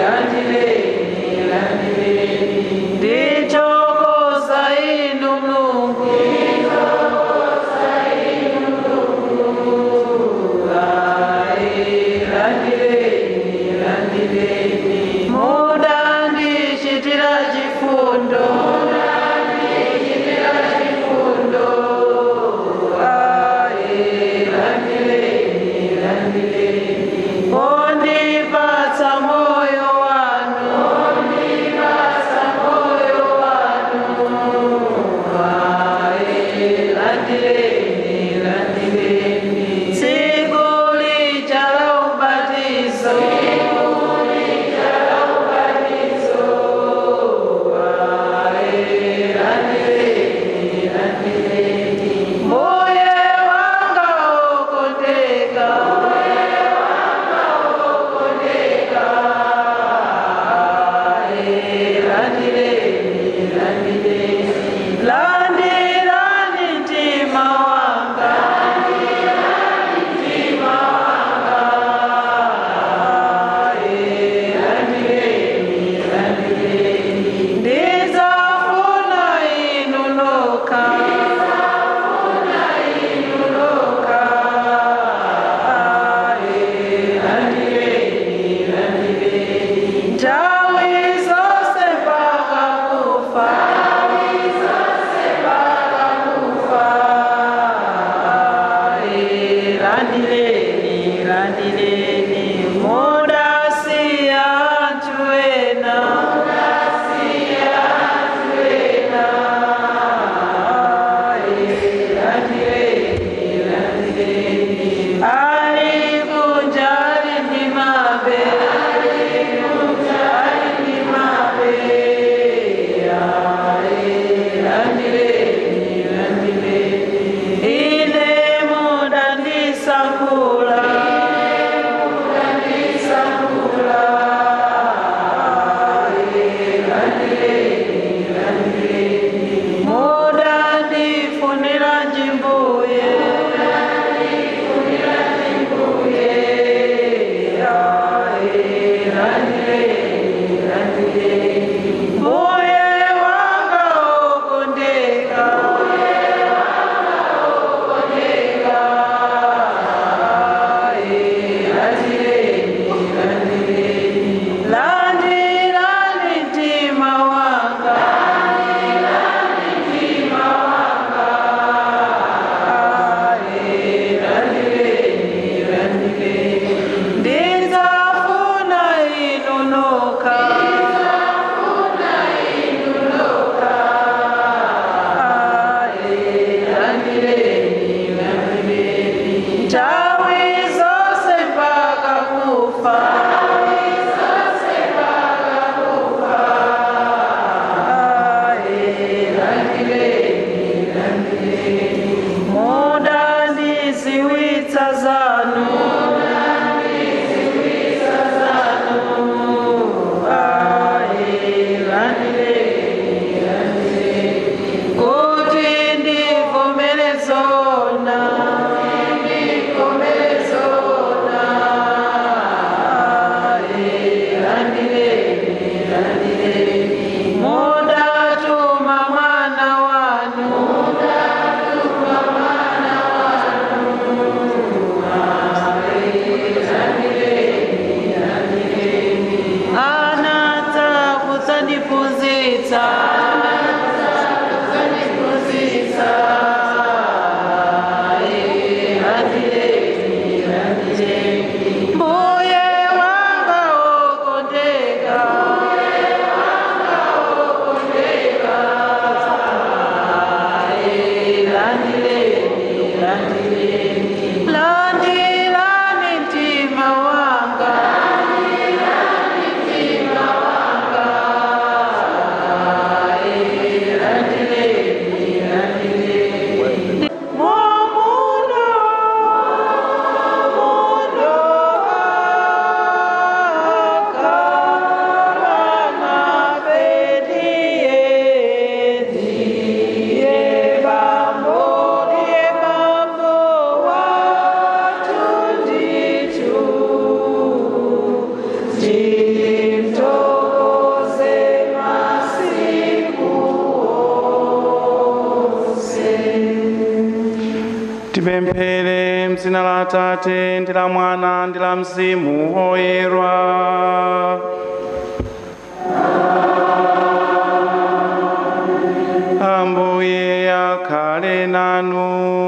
ndichokoza inu mulungu muda ndichitira chifundo ondipatsa moyo wanu tsiku lija la ubatizo mbuye wanga okondeka landirani mtima wanga ndizafuna inu nokha nthawi zonse mpaka kufa landireni landireni mudasiya anthu ena ali kunja ali ndi mabe ali ndi mabe landireni landireni ine muda ndisankhula muda ndifunira njimbuye mbuye wanga okondeka landirani mtima wanga ndizafuna inu nokha nthawi zonse mpaka kufa muda ndiziwitsa zanu kuti ndivomere zona muda tuma mwana wanu anata kudzandiphunzitsa mbuye wanga okondeka landirani mtima wanga Momuno, momuno, akarana bediye, diye bambo, diye bambo, watu ndichu, ndimto tipemphere mzina la atate ndi la mwana ndi la mzimu woyera ambuye akhale nanu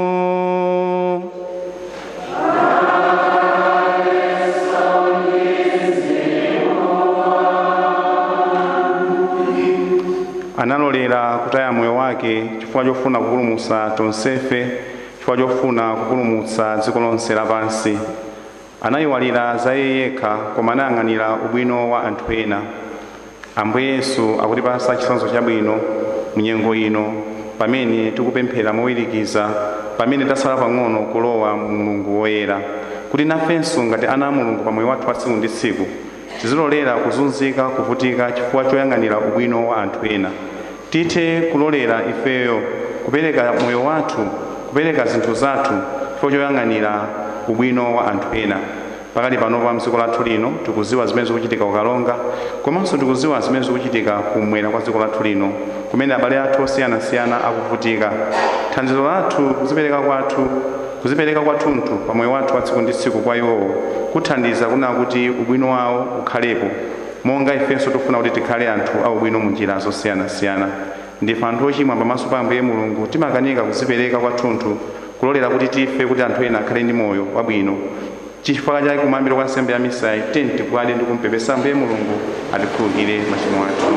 analolera kutaya moyo wake chifukwa chofuna kupulumutsa tonsefe chifukwa chofuna kupulumutsa dziko lonse lapansi anayiwalira za iye yekha koma anayang'anira ubwino wa anthu ena ambuye yesu akutipasa chitsanzo chabwino munyengo ino pamene tikupemphera mowirikiza pamene tasala pang'ono kulowa mu mulungu woyera kuti nafenso ngati ana a mulungu pamoyo wathu wa tsiku ndi tsiku tizilolera kuzunzika kuvutika chifukwa choyang'anira ubwino wa anthu ena tithe kulolera ifeyo kupereka moyo wathu kupereka zinthu zathu chifukwa choyang'anira ubwino wa anthu ena pakali pano pa mdziko lathu lino tikuziwa zimene zikuchitika kukalonga komanso tikuziwa zimene zikuchitika kumwera kwa dziko lathu lino kumene abale athu osiyanasiyana akuvutika thandizo lathu kuzipereka kwathu kuzipereka kwathunthu pa moyo wathu wa tsiku ndi tsiku kwa iwowo kuthandiza kunena kuti ubwino wawo ukhalepo monga ifenso tikufuna kuti tikhale anthu aubwino mu njira zosiyanasiyana ndife anthu ochimwa pamaso pa ambuye mulungu timakanika kuzipereka kwathunthu kulolera kuti tife kuti anthu ena akhale ndi moyo wabwino chifukwa chake kumayambiro kwa nsembe ya misayi tiyeni tipwade ndi kumpepesa ambuye mulungu atikhululukire machimo athu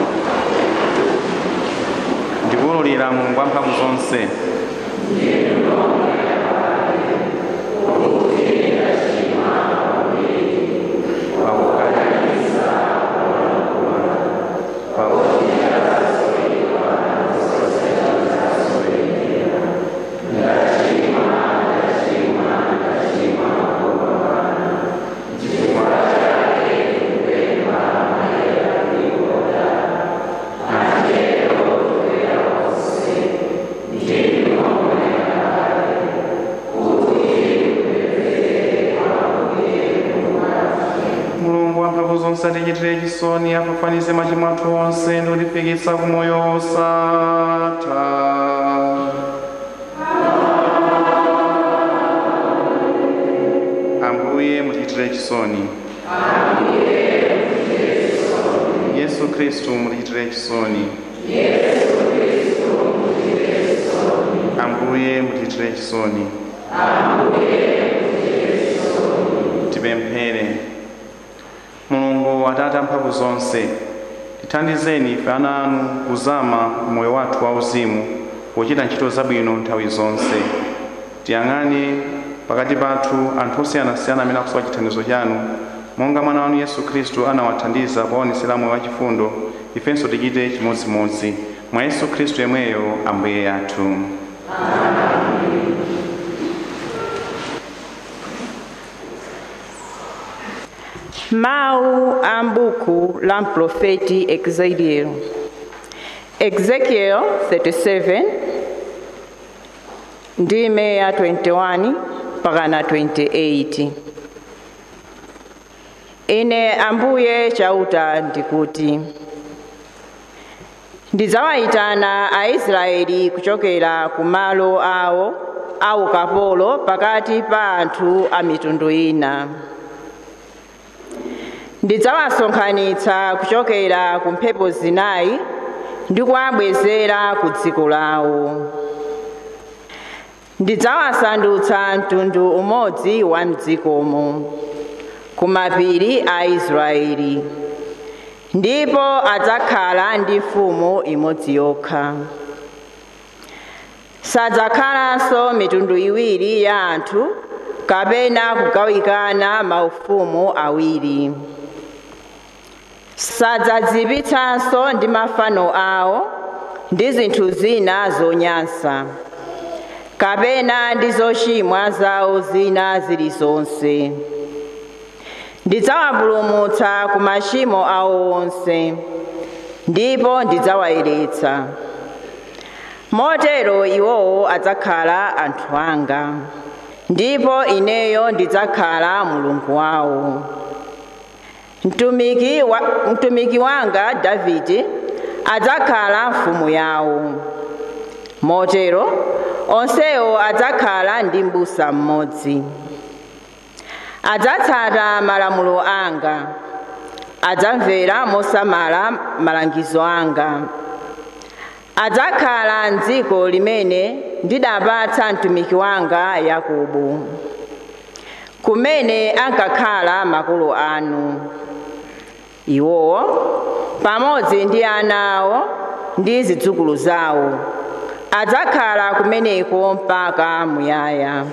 ndikuwululira mulungu wamphamvu zonse mulungu wamphamvu zonse atichitire chisoni afafanize machimo athu onse ndi kutifikitsa ku moyo wosatha ambuye mutichitire chisoni yesu khristu mutichitire chisoni ambuye mutichitire chisoni tipemphere mulungu atate amphamvu zonse tithandizeni ife ana anu kuzama moyo wathu wauzimu pochita ntchito zabwino nthawi zonse tiyang'ane pakati pathu anthu osiyanasiyana amene akusowa chithandizo chanu monga mwana wanu yesu khristu anawathandiza powaonesera moyo wachifundo ifenso tichite chimodzimodzi mwa yesu khristu yemweyo ambuye athu Mawu a m'buku la mprofeti Ezekiel. Ezekiel 37 ndime ya 21 mpaka na 28. Ine Ambuye chauta ndikuti ndidzawayitana Aisraeli kuchokera ku malo awo a ukapolo pakati pa anthu a mitundu ina. ndidzawasonkhanitsa kuchokera ku mphepo zinayi ndi kuwabwezera ku dziko lawo ndidzawasandutsa mtundu umodzi wa mdzikomo ku mapiri a israeli ndipo adzakhala ndi mfumu imodzi yokha sadzakhalanso mitundu iwiri ya anthu kapena kugawikana maufumu awiri sadzadzipitsanso ndi mafano awo ndi zinthu zina zonyansa kapena ndi zochimwa zawo zina zilizonse ndidzawapulumutsa ku machimo awo onse ndipo ndidzawayeretsa motero iwowo adzakhala anthu anga ndipo ineyo ndidzakhala mulungu wawo mtumiki, wa, mtumiki wanga davide adzakhala mfumu yawo motero onsewo adzakhala ndi m'busa mmodzi adzatsata malamulo anga adzamvera mosamala malangizo anga adzakhala m'dziko limene ndidapatsa mtumiki wanga yakobo kumene ankakhala makolo anu iwowo pamodzi ndi ana awo ndi zidzukulu zawo adzakhala kumeneko mpaka muyaya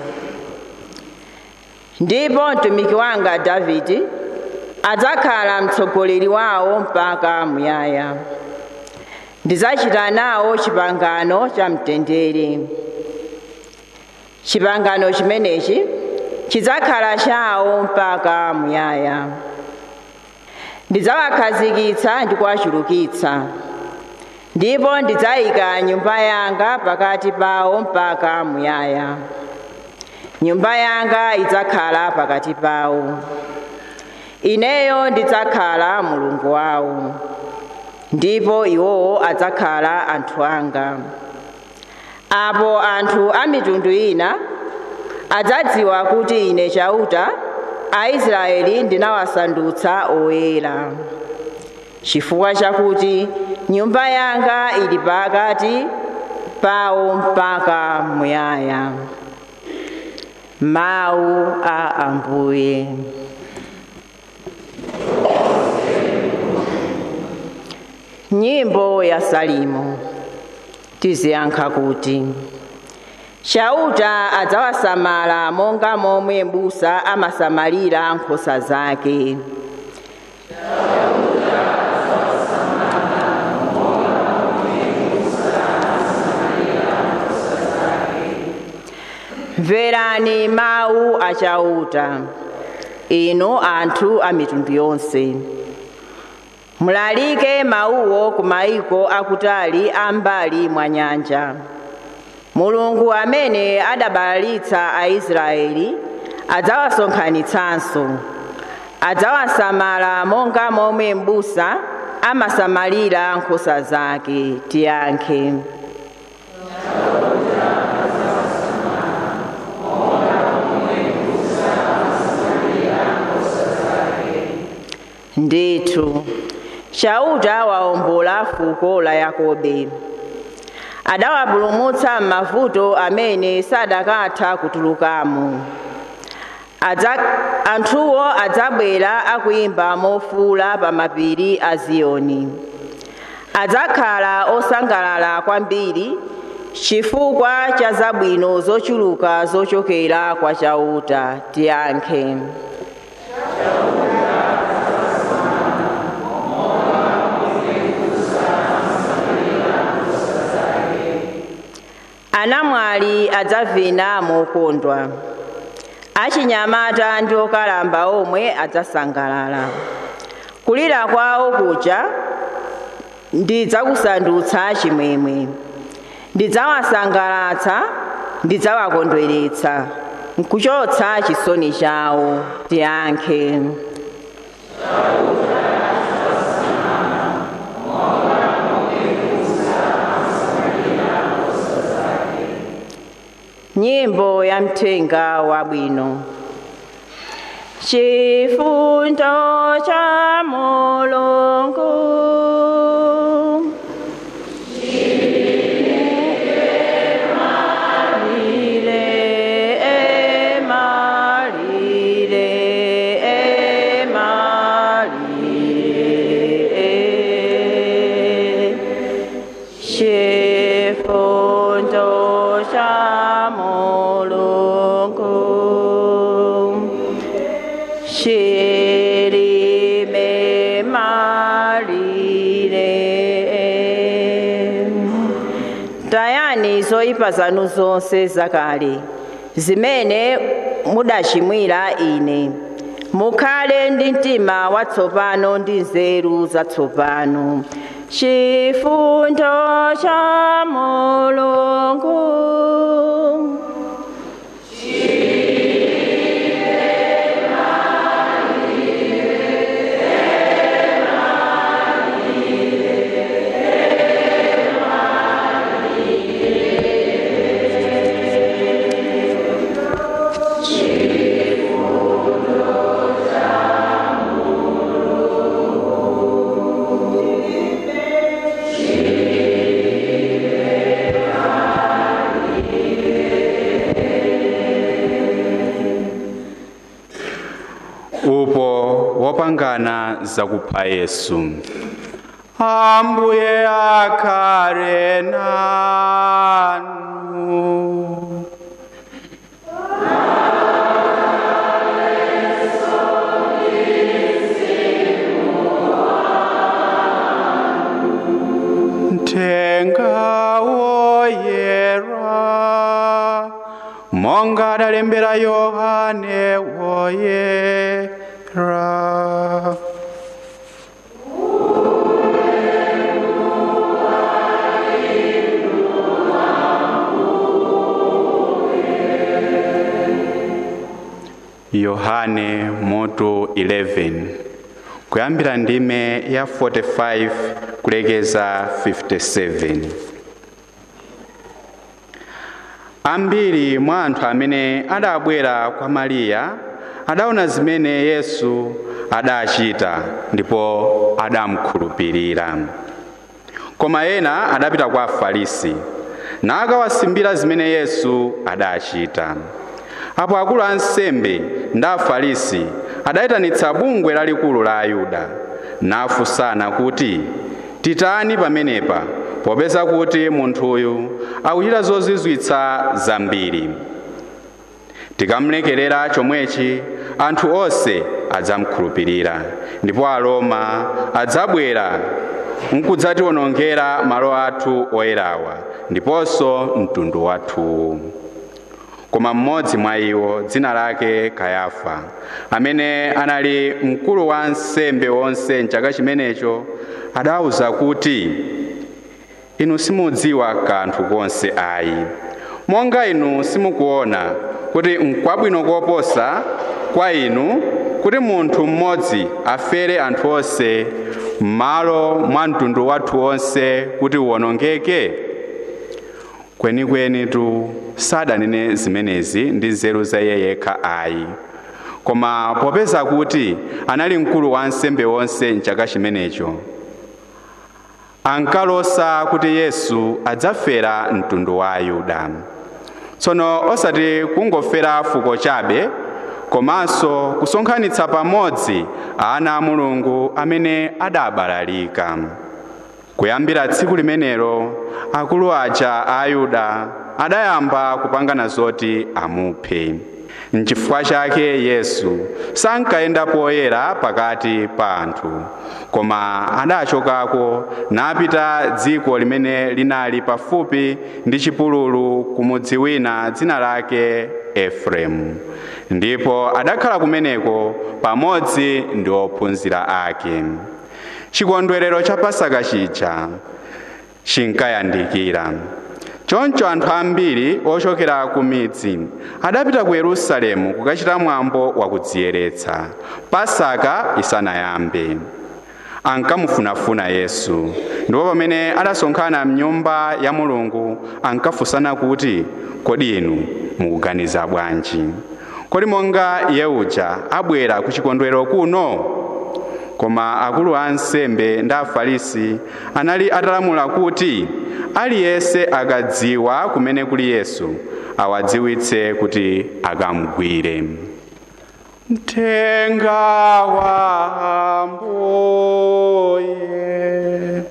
ndipo mtumiki wanga davidi adzakhala mtsogoleri wawo mpaka muyaya ndidzachita nawo chipangano cha mtendere chipangano chimenechi chidzakhala chawo mpaka muyaya ndidzawakhazikitsa ndi kuwachulukitsa ndipo ndidzayika nyumba yanga pakati pawo mpaka muyaya nyumba yanga idzakhala pakati pawo ineyo ndidzakhala mulungu wawo ndipo iwowo adzakhala anthu anga apo anthu a mitundu ina adzadziwa kuti ine chauta aisraeli ndinawasandutsa oyera chifukwa chakuti nyumba yanga ili pakati pawo mpaka muyaya mawu a ambuye nyimbo ya salimo tiziyankha kuti chauta adzawasamala monga momwe m'busa amasamalira nkhosa zake mverani mawu a chauta inu anthu a mitundu yonse mulalike mawuwo ku mayiko akutali a mbali mwa nyanja mulungu amene adabalalitsa aisraeli adzawasonkhanitsanso adzawasamala monga momwe m'busa amasamalira nkhosa zake tiyankhe ndithu chauta waombola fuko la yakobe adawapulumutsa m'mavuto amene sadakatha kutulukamo Adza, anthuwo adzabwera akuyimba mofuula pa mapiri a ziyoni adzakhala osangalala kwambiri chifukwa cha zabwino zochuluka zochokera kwa chauta tiyankhe anamwali adzavina mokondwa achinyamata ndi okalamba omwe adzasangalala kulira kwawo kuja ndidzakusandutsa chimwemwe ndidzawasangalatsa ndidzawakondweretsa nkuchotsa chisoni chawo tiyankhe nyimbo ya mthenga wabwino chifundo cha mulungu tayani zoyipa zanu zonse zakale zimene mudachimwira ine mukhale ndi mtima watsopano ndi nzeru zatsopano chifundo cha mulungu kukangana zakupha yesu ambuye akhale nanu Mthenga woyera monga adalembera yohane woyera yohane moto 11 kuyambira ndime ya 45 kulekeza 57 ambiri mwa anthu amene adabwera kwa mariya adaona zimene yesu adachita ndipo adamukhulupirira koma ena adapita kwa afarisi nakawasimbira zimene yesu adachita apo akulu a ansembe ndi afarisi adayitanitsa bungwe lalikulu la ayuda nafunsana kuti titani pamenepa popeza kuti munthuyu akuchita zozizwitsa zambiri tikamlekerera chomwechi anthu onse adzamukhulupirira ndipo aroma adzabwera nkudzatiwonongera malo athu oyerawa ndiponso mtundu wathu koma mmodzi mwa iwo dzina lake kayafa amene anali mkulu wa ansembe onse mchaka chimenecho adawuza kuti inu simudziwa kanthu konse ayi monga inu simukuona kuti nkwabwino koposa kwa inu kuti munthu mmodzi afere anthu onse m'malo mwa mtundu wathu onse kuti uwonongeke kwenikweni tu sadanene zimenezi ndi nzeru za iye yekha ayi koma popeza kuti anali mkulu wa ansembe onse mchaka chimenecho ankalosa kuti yesu adzafera mtundu wa ayuda tsono osati kungofera fuko chabe komanso kusonkhanitsa pamodzi ana a mulungu amene adabalalika kuyambira tsiku limenelo akulu aja a ayuda adayamba kupangana zoti amuphe nchifukwa chake yesu sankayenda poyera pakati pa anthu koma adachokako napita dziko limene linali pafupi ndi chipululu kumudzi wina dzina lake efereimu ndipo adakhala kumeneko pamodzi ndi ophunzira ake chikondwerero cha pasaka chija chinkayandikira choncho anthu ambiri ochokera ku midzi adapita ku yerusalemu kukachita mwambo wakudziyeretsa pasaka isanayambe ankamufunafuna yesu ndipo pamene adasonkhana mnyumba ya mulungu ankafunsana kuti kodi inu mukuganiza bwanji kodi monga iye uja abwera ku chikondwerero kuno koma akulu a ansembe ndi afarisi anali atalamula kuti aliyense akadziwa kumene kuli yesu awadziwitse kuti akamugwire mthenga wa ambuye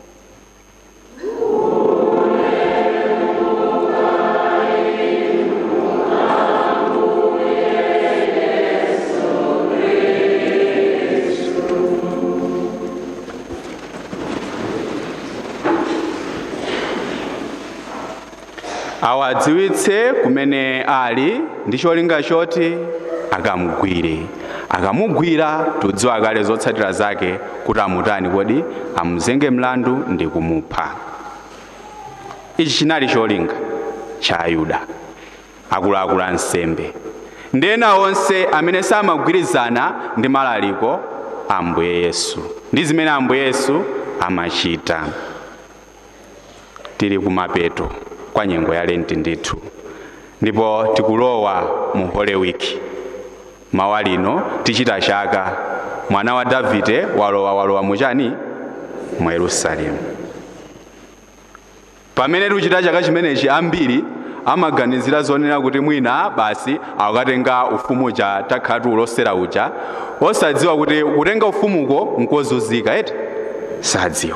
awadziwitse kumene ali ndi cholinga choti akamugwire akamugwira tudziwa kale zotsatira zake kuti amutani kodi amuzenge mlandu ndi kumupha ichi chinali cholinga cha ayuda akuluakulu ansembe ndi ena onse amene samagwirizana ndi malaliko a ambuye yesu ndi zimene ambuye yesu amachita tili kumapeto kwa nyengo ya lenti ndithu ndipo tikulowa mu holy week mawa lino tichita chaka mwana wa davide walowa walowa muchani mu yerusalemu pamene tikuchita chaka chimenechi ambiri amaganizira zonena kuti mwina basi akatenga ufumu uja takhala tiulosera uja osadziwa kuti kutenga ufumuko nkozunzika eti sadziwa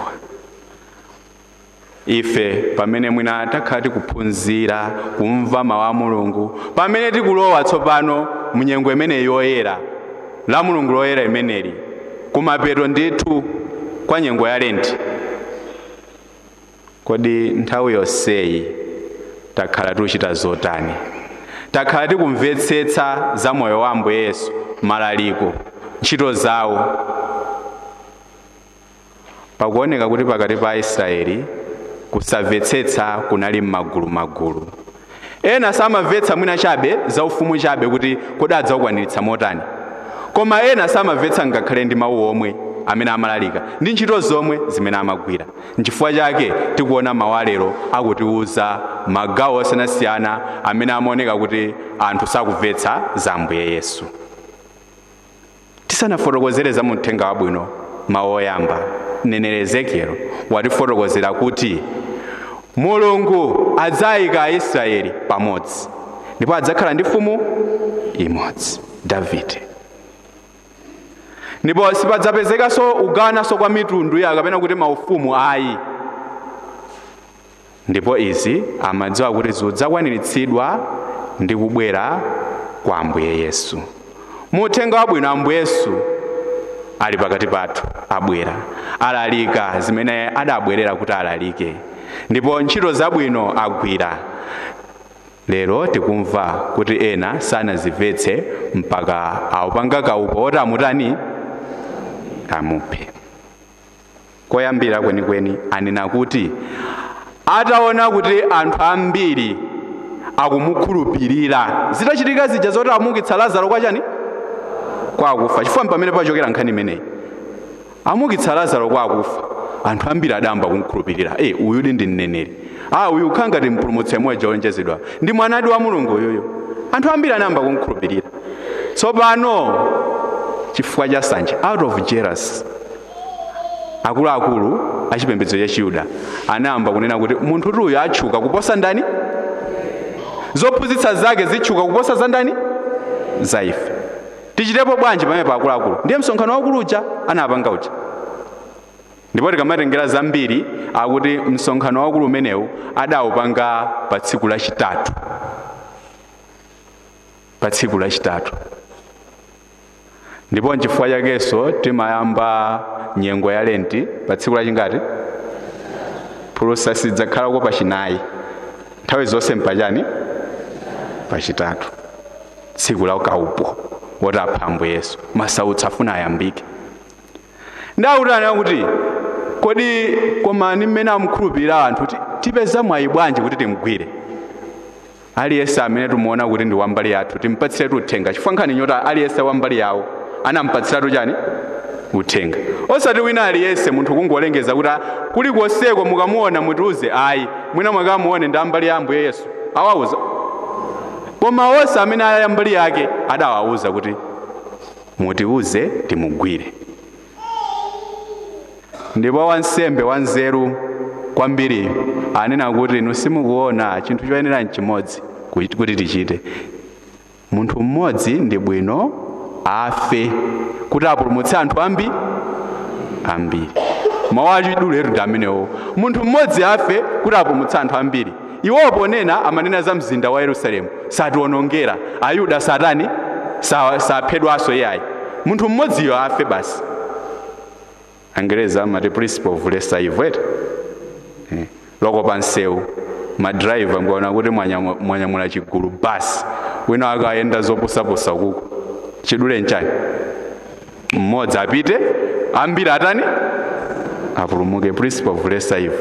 ife pamene mwina takhala tikuphunzira kumva mawu a mulungu pamene tikulowa tsopano munyengo imene yoyera la mulungu loyera imeneli kumapeto ndithu kwa nyengo ya lenti kodi nthawi yonseyi takhala tikuchita zotani takhala tikumvetsetsa za moyo wa ambuye yesu malaliko ntchito zawo pakuoneka kuti pakati pa aisraeli kusamvetsetsa kunali m'magulumagulu ena samamvetsa mwina chabe za ufumu chabe kuti kodi adzaukwaniritsa motani koma ena samamvetsa ngakhale ndi mawu omwe amene amalalika ndi ntchito zomwe zimene amagwira nchifukwa chake tikuona mawu alero akutiwuza magawo osiyanasiyana amene amaoneka kuti anthu sakumvetsa za ambuye yesu tisanafotokozere za muthenga wabwino mawu oyamba mneneri ezekielo watifotokozera kuti mulungu adzayika aisraeli pamodzi ndipo adzakhala ndi mfumu imodzi davide ndipo sipadzapezekanso kugawananso kwa mitundu ya kapena kuti maufumu ayi ndipo izi amadziwa kuti zidzakwaniritsidwa ndi kubwera kwa ambuye yesu muthenga wabwino ambuye yesu ali pakati pathu abwera alalika zimene adabwerera kuti alalike ndipo ntchito zabwino agwira lero tikumva kuti ena sanazimvetse mpaka awupanga kaupo oti amutani amuphe koyambira kwenikweni anena kuti ataona kuti anthu ambiri akumukhulupirira zitachitika zija zoti amukitsa lazaro kwachani kwakufa chifukwa pamene pachokera nkhani imeneyi amukitsa lazaro kwakufa anthu ambiri adayamba kumukhulupirira e uyudi ndi mneneri a uyu ukhala ngati mpulumutsi yemwe jolonjezedwa ndi mwanadi wa mulungu uyuyo anthu ambiri anayamba kumukhulupirira tsopano chifukwa cha nsanje out of jealous akuluakulu achipembedzo cha chiyuda anayamba kunena kuti munthu kuti uyu atchuka kuposa ndani zophunzitsa zake zitchuka kuposa za ndani za ife tichitepo bwanji pamene pa akuluakulu ndiye msonkhano waukulu uja anapanga uja ndipo tikamatengera zambiri akuti msonkhano waukulu umenewu adawupanga pa tsiku lachitatu pa tsiku lachitatu ndipo nchifukwa chakenso timayamba nyengo ya lenti pa tsiku lachingati phulusa sidzakhalako pachinayi nthawi zonse mpachani pachitatu tsiku la ukaupo woti apha ambuye yesu masautso afuna ayambike ndawutana kuti kodi komani mmene amukhulupirira anthu ti- tipeza mwayi bwanji kuti timgwire aliyense amene timuona kuti ndi wambali yathu timpatsiretu uthenga chifukwa nkhani nyota aliyense wambali yawo anampatsiratu chani uthenga osati wina aliyense munthu kungolengeza kuti "Ah, kulikonseko mukamuona mutiuze ayi mwina mwakamuone ndi ambali ya ambuye yesu awauza koma onse amene ali ambali yake adawawuza kuti mutiuze timugwire ndipo wansembe wanzeru kwambiri anena kuti inu simukuona chinthu choyenera nchimodzi kuti kuti tichite munthu mmodzi ndi bwino afe kuti apulumutse anthu ambi ambiri mawu achiduletu ndi amenewo munthu mmodzi afe kuti apulumutse anthu ambiri iwowo ponena amanena za mzinda wa yerusalemu satiwonongera ayuda satani sa- saphedwanso iyayi munthu mmodziyo afe basi angereza amati principle of lesser evil eti Eh, loko pa nsewu madrayiva mbaona kuti mwanyamu- mwanyamula chigulu basi wina akayenda zopusapusa kuko chidule nchani mmodzi apite ambiri atani apulumuke principle of lesser evil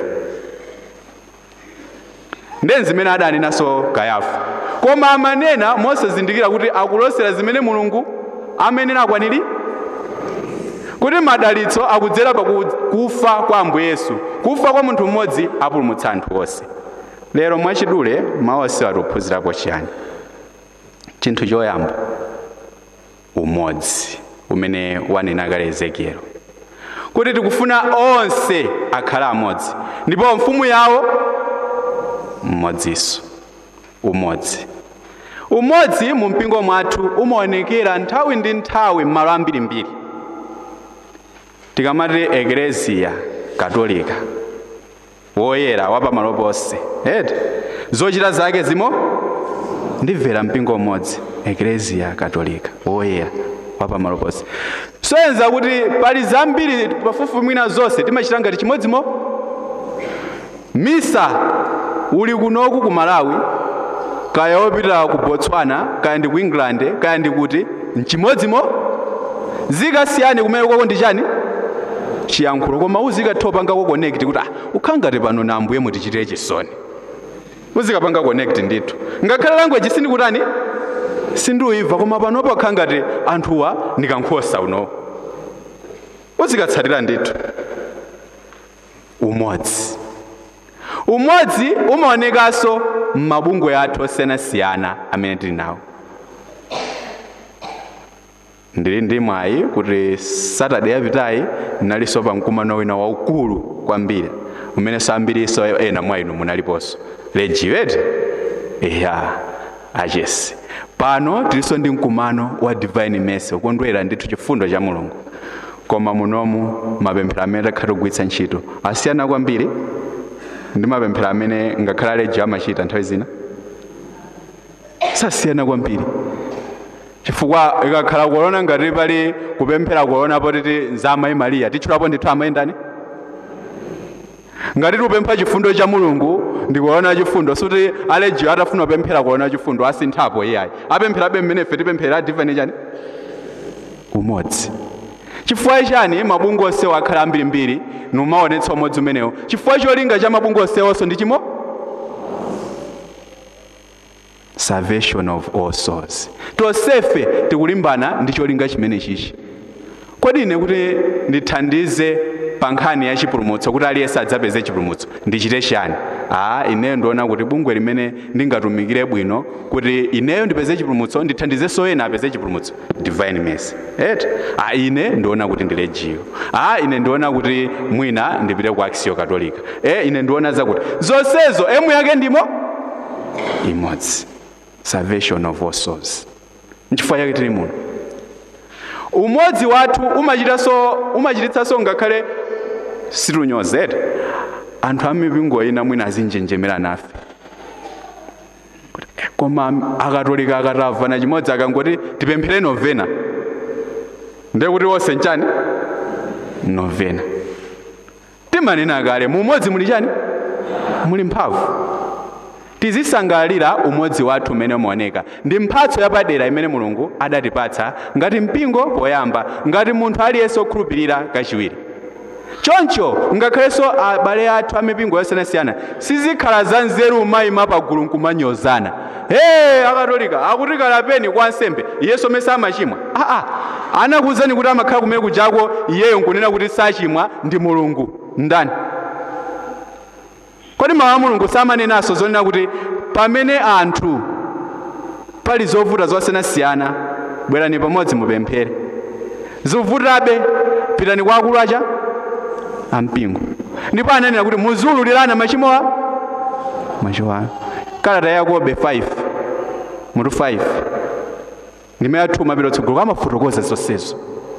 ndi zimene adanenanso kayafa koma amanena mosazindikira kuti akulosera zimene mulungu amenena akwaniri kuti madalitso akudzera pa kufa kwa ambuye yesu kufa kwa munthu mmodzi apulumutsa anthu onse lero mwachidule mawu onse atiphunzirapo chiyani chinthu choyamba umodzi umene wanena kale ezekielo kuti tikufuna onse akhale amodzi ndipo mfumu yawo mmodzinso umodzi umodzi mu mpingo mwathu umaonekera nthawi ndi nthawi m'malo ambirimbiri tikamati ekleziya katolika woyera wapamalo ponse eti zochita zake zimo ndimvera mpingo umodzi ekleziya katolika woyera wapamalo ponse soyenza kuti pali zambiri pafupi mwina zonse timachita ngati chimodzimo misa uli kunoku ku malawi kaya wopita ku botswana kaya ndi ku england kaya ndi kuti mchimodzimo zikasiyani kumene kwako ndi chani chiyankhulo koma uzikatopanga connect kuti ah ukhala ngati pano na ambuye mutichitire chisoni uzikapanga connect ndithu ngakhale language sindikutani sindiuyiva koma panopo akhala ngati anthuwa ndikankhosa uno uzikatsatira ndithu umodzi umodzi umaonekanso m'mabungwe athu osiyanasiyana amene tili nawo ndili ndi mwayi kuti satade yapitayi ndinalinso pa mkumano wina waukulu kwambiri umenenso ambiriso ena mwa inu munaliponso lejiwete ya achesi pano tilinso ndi mkumano wa divine mercy ukondwera ndithu chifundo cha mulungu koma munomu mapemphero amene takhala kugwiritsa ntchito asiyana kwambiri ndi mapemphero amene ngakhale aleji amachita nthawi zina sasiyana kwambiri chifukwa ikakhala kuona ngati pali kupemphera kuona potiti nza amayi mariya tichulapo ndithu amayi ndani ngati tikupempha chifundo cha mulungu ndikuona chifundo suti alejiyo atafuna kupemphera kuona chifundo asinthapo iyayi apempherabe mmene ife tipemphera divine chani umodzi chifukwa chani mabungwe onsewo akhala ambirimbiri numaonetsa umodzi umenewo chifukwa cholinga cha mabungwe onsewonso ndi chimo salvation of all souls tonsefe tikulimbana ndi cholinga chimene chichi kodi ine kuti ndithandize pa nkhani ya chipulumutso kuti aliyense adzapeze chipulumutso ndichite chani aa ineyo ndiona kuti bungwe limene ndingatumikire bwino kuti ineyo ndipeze chipulumutso ndithandizenso ena apeze chipulumutso divine mercy et a ine ndiona kuti ndilejiyo a ine ndiona kuti mwina ndipite ku aksio katolika e ine ndiona zakuti zonsezo emu yake ndimo imodzi salvation of all souls nchifukwa chake tili muno umodzi wathu umachitanso umachititsanso ngakhale situnyozete anthu amipingo ina mwina azinjenjemera nafe koma akatolika akatamva na chimodzi akangoti tipemphere novena ndiye kuti wonse nchani novena timanena kale mu umodzi muli chani muli mphamvu tizisangalalira umodzi wathu umene umaoneka ndi mphatso yapadera imene mulungu adatipatsa ngati mpingo poyamba ngati munthu aliyense okhulupirira kachiwiri choncho ngakhalenso abale athu amipingo yosiyanasiyana sizikhala za nzeru umayima pagulu nkumanyozana hey akatolika akuti kalapeni kwa nsembe iyeso mese amachimwa aa anakuwuzani kuti amakhala kumene kujako iyeyo nkunena kuti sachimwa ndi mulungu ndani kodi mawu a mulungu samanenanso zonena kuti pamene anthu pali zovuta zosiyanasiyana bwerani pamodzi mupemphere zivutabe pitani kwa akulu acha ampingo ndipo ananena kuti muzululirana machimo a machimo anu kalata ya yakobe 5 mutu 5 ndime yathu mapita tsogolo kamafotokoza zonsezo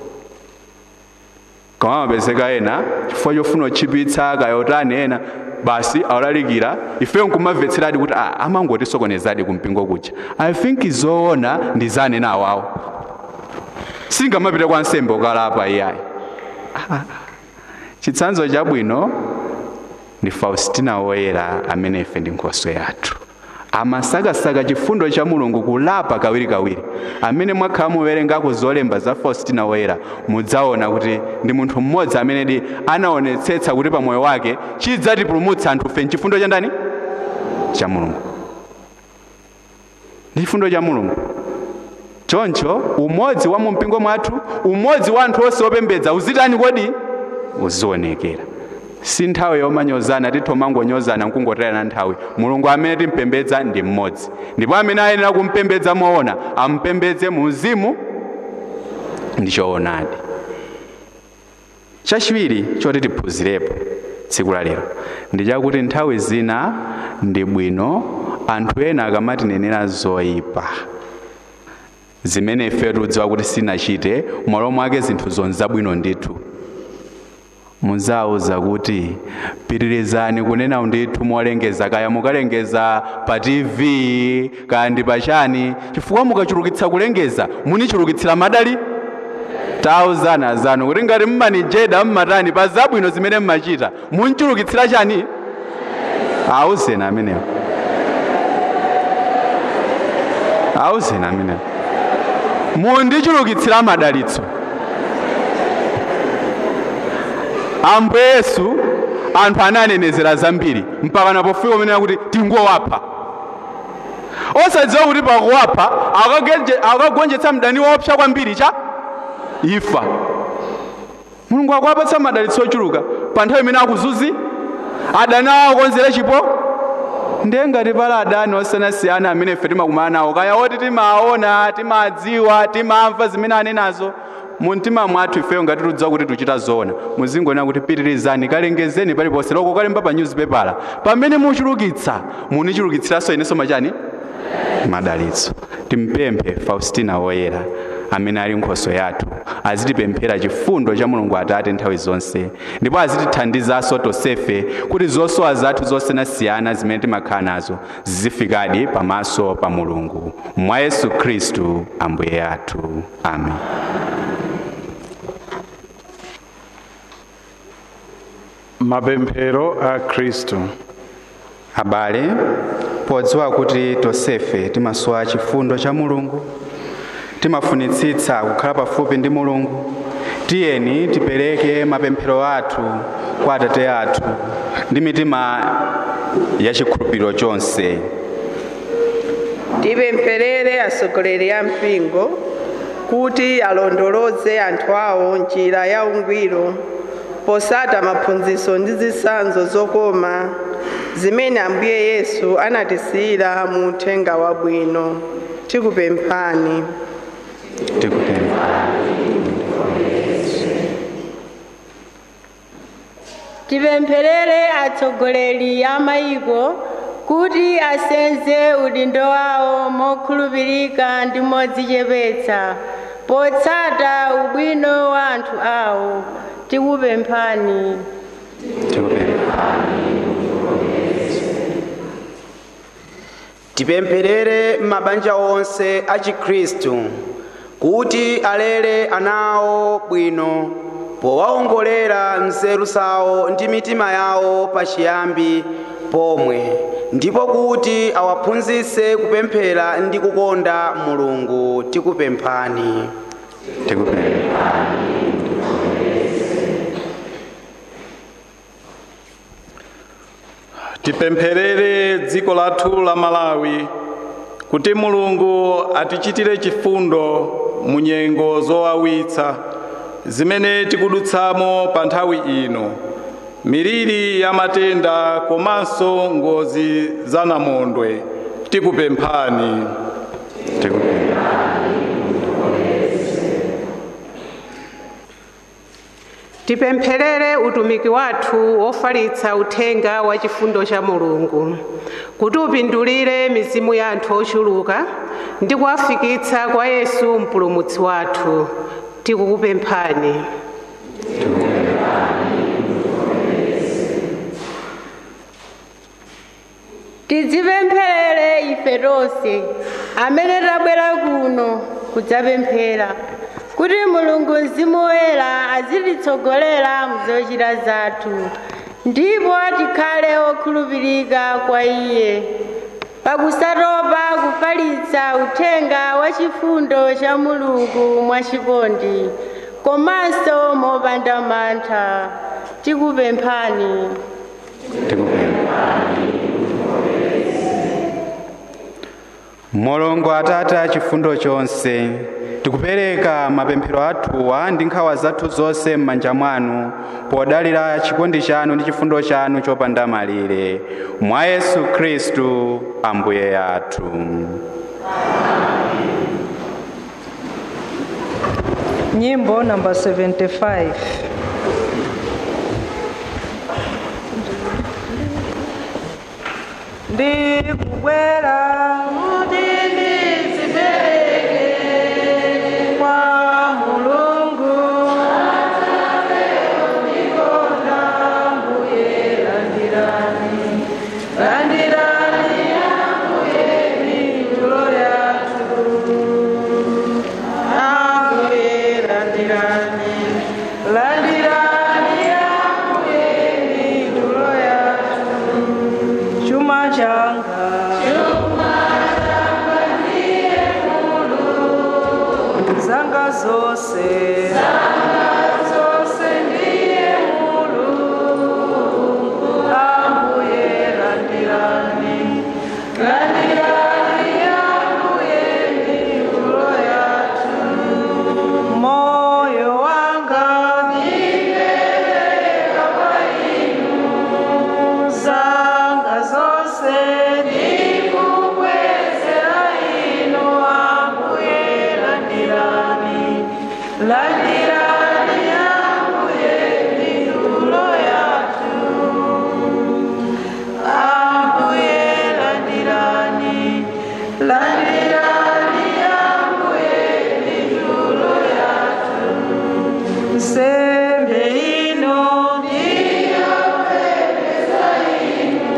koma amapezeka ena chifukwa chofuna kutchipitsa kayotani ena basi awalalikira ife nkumamvetseradi kuti ah, amangotisokonezadi kumpingo kuja i think zoona ndi zanena awawo singamapita kwa nsembe ukalapa iyayi chitsanzo chabwino ndi faustina woyera amene ife ndi nkhoswe yathu amasakasaka chifundo cha mulungu kulapa kawirikawiri amene mwakhala muwerengako zolemba za faustina woyera mudzaona kuti ndi munthu mmodzi amenedi anaonetsetsa kuti pamoyo wake chidzatipulumutsa anthu fe chifundo cha ndani cha mulungu ndi chifundo cha mulungu choncho umodzi wa mumpingo mwathu umodzi wa anthu onse opembedza uzitani kodi uzionekera si nthawi yomanyozana titho mangonyozana nkungotayana nthawi mulungu amene timpembedza ndi mmodzi ndipo amene ayenera kumpembedza moona ampembedze mu uzimu ndi choonadi chachiwiri choti tiphunzirepo tsiku la lero ndi chakuti nthawi zina ndi bwino anthu ena akamatinenera zoyipa zimene ife tikudziwa kuti sinachite m'malo mwake zinthu zonzabwino ndithu muzawuza kuti pitirizani kunena ndithu molengeza kaya mukalengeza pa tv kaya ndi pachani chifukwa mukachulukitsa kulengeza munichulukitsira madali tauzana zanu kuti ngati mmanijeda mmatani pa zabwino zimene mmachita munchulukitsira chani awuzeni amenewo awuzeni amenewo mundichulukitsira madalitso ambuye yesu anthu ananenezera zambiri mpaka napofika umenera kuti tingowapha osadziwa kuti pakuwapha akagenje- akagonjetsa mdani woopsa kwambiri cha ifa mulungu akuwapatsa madalitso ochuluka pa nthawi imene akuzuzi adani awo akonzere chipo ndiye ngati pali adani osiyanasiyana amene ife timakumana nawo kaya oti timaona timadziwa timamva zimene anenazo mu mtima mwathu ifeyo ngati tidziwa kuti tichita zoona muzingonena kuti pitirizani kalengezeni paliponse loko kalemba pa newspaper pamene muchulukitsa munichulukitsiranso inenso machani madalitso timpemphe faustina woyera amene ali nkhoso yathu azitipemphera chifundo cha mulungu atate nthawi zonse ndipo azitithandizanso tonsefe kuti zosowa zathu zosiyanasiyana zimene timakhala nazo zizifikadi pamaso pa mulungu mwa yesu khristu ambuye athu amen mapemphero a khristu abale podziwa kuti tonsefe timasowa chifundo cha mulungu timafunitsitsa kukhala pafupi ndi mulungu tiyeni tipereke mapemphero athu kwa atate athu ndi mitima ya chikhulupiriro chonse tipempherere atsogoleri a mpingo kuti alondoloze anthu awo njira ya ungwiro posata maphunzitso ndi zitsanzo zokoma zimene ambuye yesu anatisiyira mu uthenga wabwino tikupemphani tikupempha tipempherere atsogoleri a mayiko kuti asenze udindo wawo mokhulupirika ndi modzichepetsa potsata ubwino wa anthu awo tikupemphani tikupempha tipempherere mabanja onse a chikhristu kuti alere ana awo bwino powawongolera nzeru zawo ndi mitima yawo pachiyambi pomwe ndipo kuti awaphunzitse kupemphera ndi kukonda mulungu tikupemphani tikupempha tipempherere dziko lathu la malawi kuti mulungu atichitire chifundo mu nyengo zowawitsa zimene tikudutsamo pa nthawi ino miliri ya matenda komanso ngozi za namondwe tikupemphani tikupempha tipempherere utumiki wathu wofalitsa uthenga wa chifundo cha mulungu kuti upindulire mizimu ya anthu ochuluka ndi kuwafikitsa kwa yesu mpulumutsi wathu tikukupemphani tidzipempherere ife tonse amene tabwera kuno kudzapemphera kuti mulungu mzimu woyera azititsogolera mzochita zathu ndipo tikhale okhulupirika kwa iye pakusatopa kufalitsa uthenga wa chifundo cha mulungu mwachikondi komanso mopanda mantha tikupemphani tikupempha mulungu atate a chifundo chonse tikupereka mapemphero athuwa ndi nkhawa zathu zonse m'manja mwanu podalira chikondi chanu ndi chifundo chanu chopanda malire mwa yesu khristu ambuye athu Nyimbo number 75. ndikubwera kuti ndizipereke kwa mulungu ndikonda mbuye landirani landirani ambuye mitulo yathu ambuye landirani landirani ambuye mitulo yathu chuma changa zanga zose zose ndiye mulungu ambuye landirani landirani ambuye mitulo yathu moyo wanga ndipereka kwa inu zanga zose ndikubwezera inu ambuye landirani landirani ambuye mitulo yathu ambuye landirani landirani ambuye mitulo yathu nsembe ino ndiyopembeza inu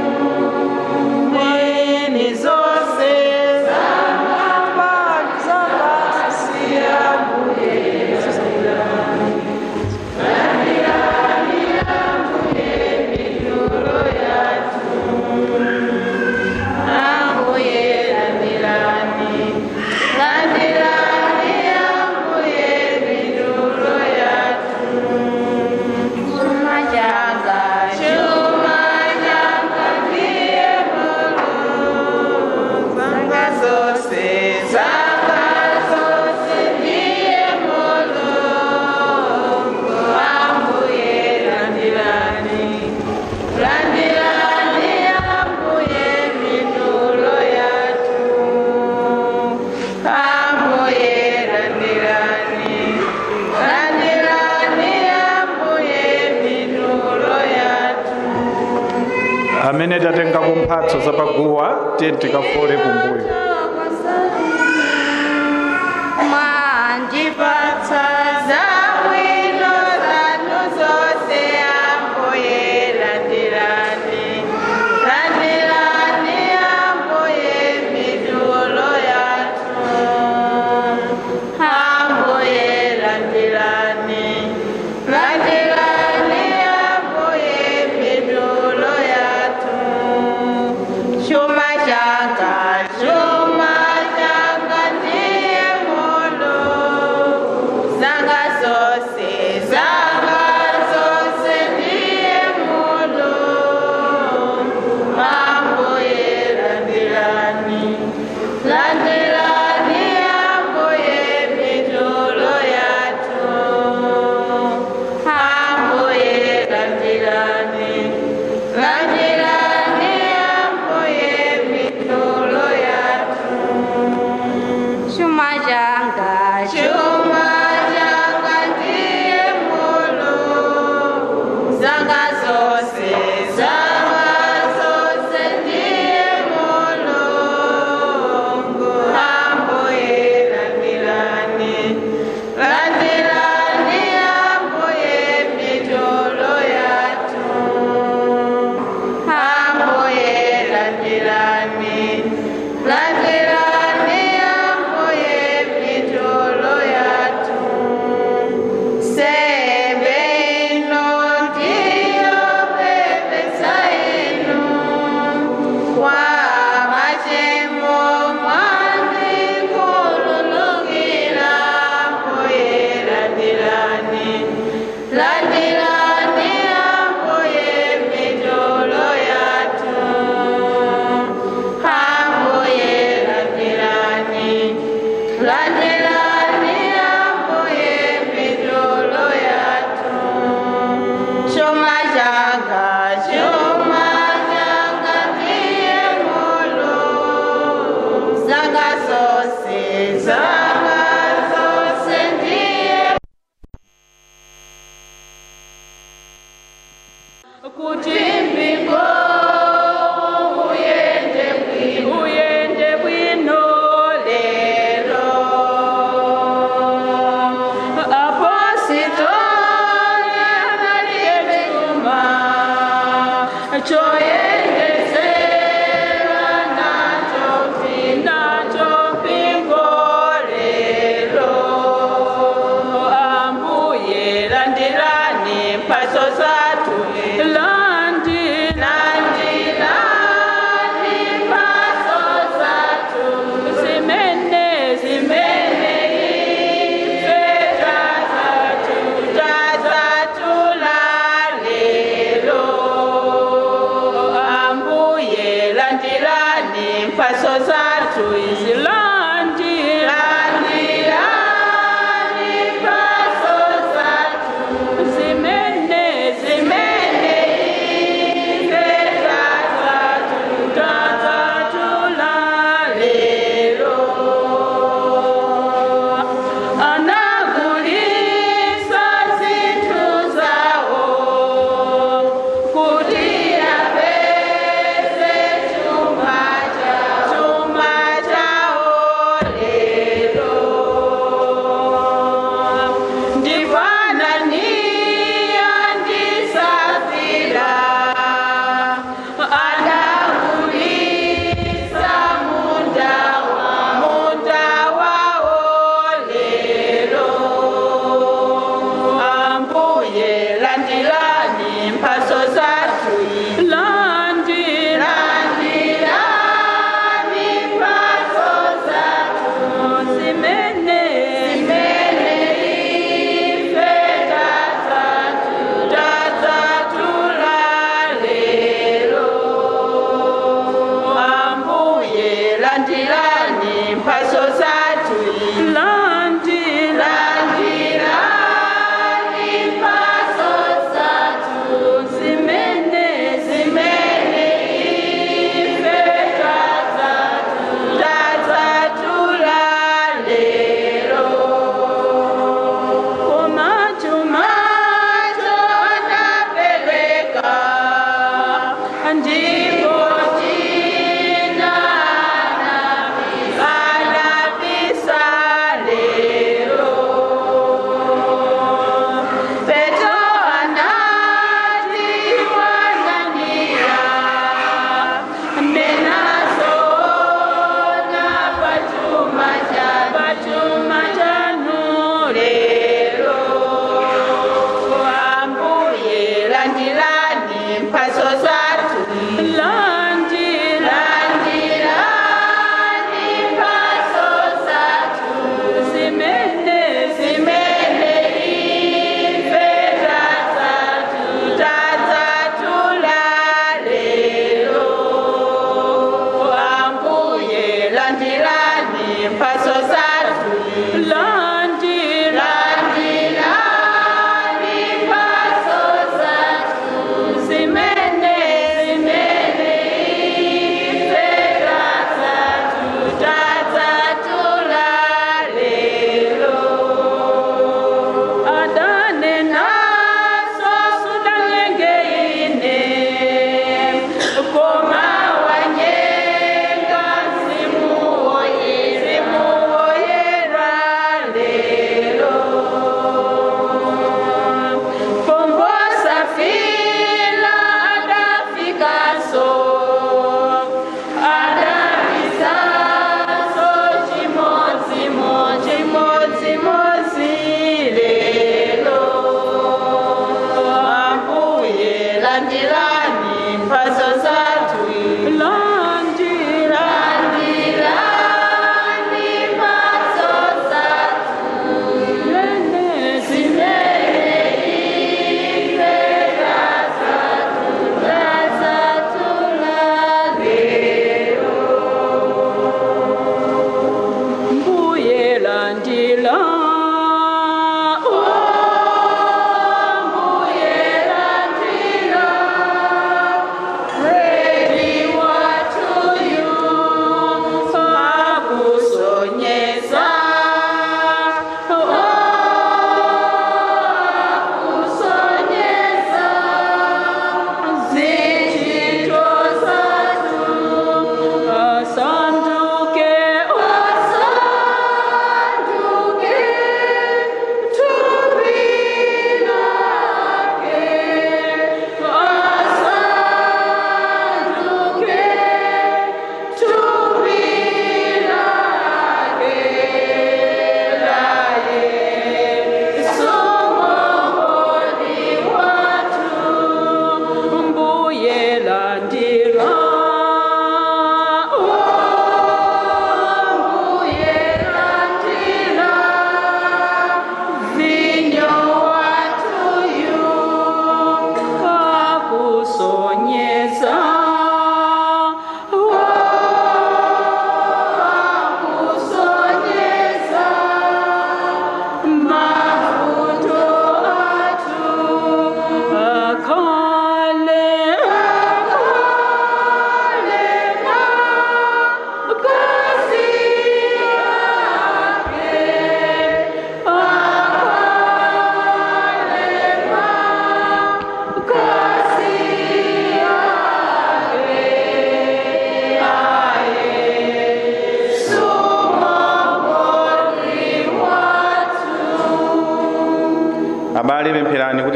mwini zonse zamambani zapasi ambuye ambuye landirani landirani ambuye mitulo yathu chuma changa chuma changa ndiye mulungu zanga zose zanga zose ndiye mulungu ambuye landirani landirani ambuye mitulo yathu ambuye landirani landirani ambuye mitulo yathu amene tatengapo mphatso zapaguwa tiye tikafole kumbuyo mwandipatsa zabwino zanu zonse ambuye landirani landirani ambuye mitulo yathu ambuye landirani landirani ambuye mitulo yathu chuma changa chuma changa ndiye mulungu zanga zose zanga zose ndiye mulungu ambuye landirani landirani ambuye mitulo yathu ambuye landirani landirani ambuye mitulo yathu chuma changa chuma changa ndiye mulungu zanga zose zanga zose ndiye mulungu ambuye landirani landirani ambuye mitulo yathu ambuye landirani landirani ambuye mitulo yathu sembe ino ndiyopembeza inu kwa machimo mwandikululukira ambuye landirani landirani ambuye mitulo yathu ambuye landirani landirani ambuye mitulo yathu chuma changa chuma changa ndiye mulungu zanga zose zanga zose ndiye kuti mpingo uyende choyendesera nacho nacho pingolelo ambuye landirani mpaso zathu landi landirani mpaso zathu zimene zimene ife tazathu tazathu lalelo ambuye landirani mpaso zathu izilandi landirani mpaso zathu zimene zimene ife tazathu tazathu lalelo anagulisa zinthu zawo kuti apeze chuma cha chuma chawo lero ndipo ananiya ndi safira anagulisa munda wa munda wawo lero ambuye landirani mphaso zathu landi landirani mphaso zathu zimene zimene ife tazathu tazathu lalero ambuye landirani mphaso zathu landi landirani mphaso zathu zimene zimene ife tazathu tazathu lalero kumachumacho anapereka ndipo tina anapisa lero petro anati wanania menazona pachuma cha pachuma chanu lero ambuye landirani mphaso zathu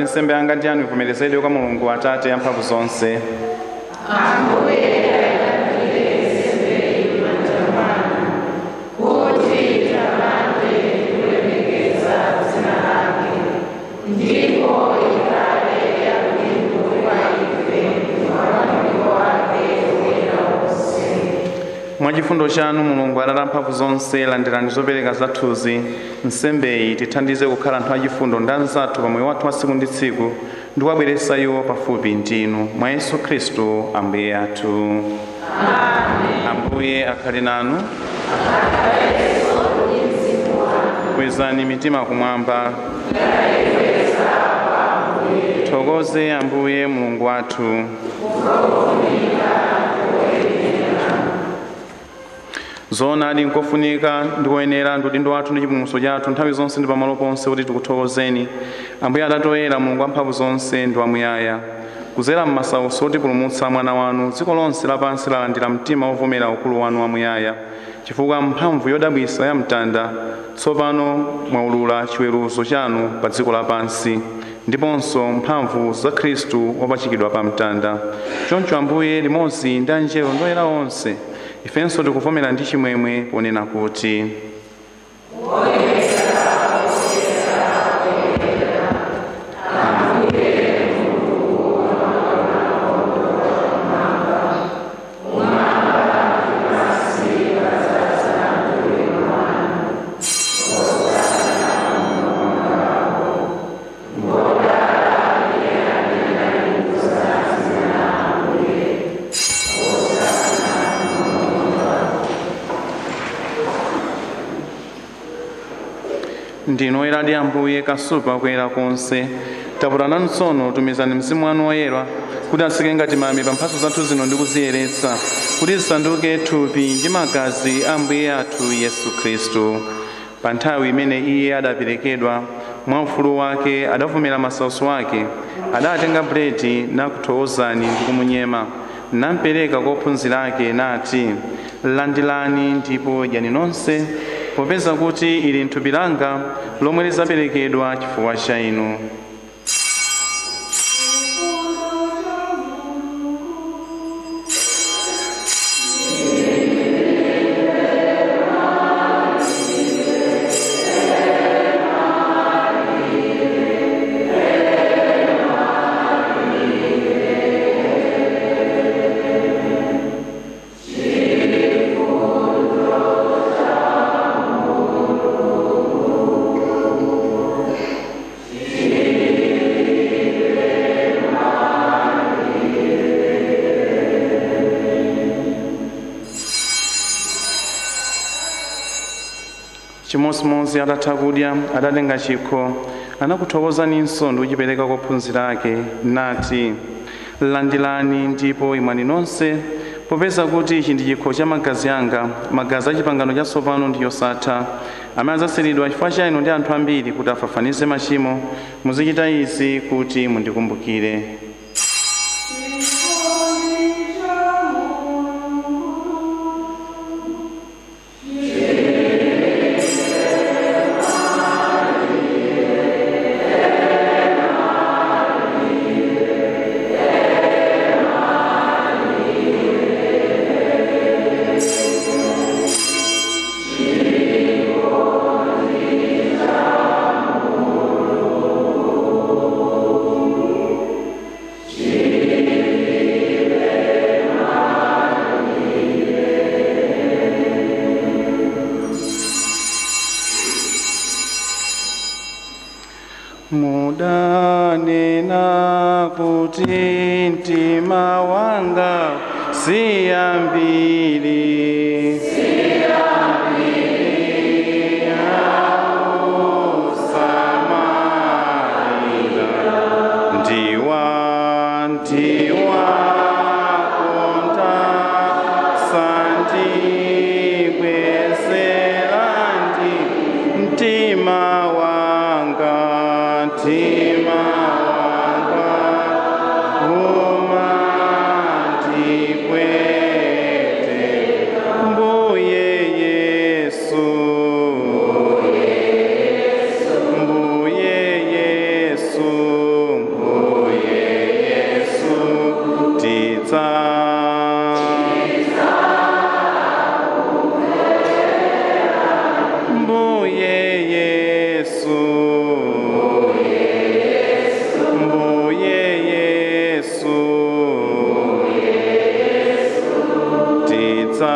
kuti nsembe yanga ndi yanu ivomerezedwe kwa mulungu atate amphamvu zonse mwachifundo chanu mulungu atate amphamvu zonse landirani zopereka zathuzi nsembeyi tithandize kukhala anthu achifundo ndi anzathu pa moyo wathu wa tsiku ndi tsiku ndi kuwabweretsa iwo pafupi ndinu mwa yesu khristu ambuye athu ambuye akhale nanu kwezani mitima kumwamba tithokoze ambuye mulungu wathu zoonadi nkofunika ndikoyenera ndi udindo wathu ndi chipulumutso chathu nthawi zonse ndi pamalo ponse kuti tikuthokozeni ambuye atate oyera mulungu wamphamvu zonse ndi wamuyaya kuzera m'masautso otipulumutsa mwana wanu dziko lonse lapansi lalandira mtima wovomera ukulu wanu wamuyaya chifukwa mphamvu yodabwitsa ya mtanda tsopano mwaulula chiweruzo chanu pa dziko lapansi ndiponso mphamvu za khristu wopachikidwa pa mtanda choncho ambuye limodzi ndi anjelo ndi oyera onse ifenso tikuvomera ndi chimwemwe ponena kuti ndinu oyeradi ambuye kasupa kuyera konse taputanani tsono tumizani mzimu wanu woyera kuti atsike ngati mame pa mphatso zathu zino ndi kuziyeretsa kuti zisanduke thupi ndi magazi a ambuye athu yesu khristu pa nthawi imene iye adaperekedwa mwa ufulu wake adavomera masautso ake adatenga buledi nakuthokozani ndi kumunyema nampereka kwa ophunzira ake nati landilani ndipo dyani nonse popeza kuti ili thupi langa lomwe lizaperekedwa chifukwa cha inu chimodzimodzi atatha kudya adatenga chikho anakuthokozaninso ndi kuchipereka kwa ophunzira ake nati landilani ndipo imwani nonse popeza kuti ichi ndi chikho cha magazi anga magazi a chipangano chatsopano ndi yosatha amene adzasiridwa chifukwa cha inu ndi anthu ambiri kuti afafanize machimo muzichita izi kuti mundikumbukire mudanena kuti mtima wanga siyambiri ndiwa ndiwa konda sandikwesera ndi mtima wanga mtima wanga uma ndikwete mbuye yesu mbuye yesu tidza mbuye yesu mbuye yesu tidza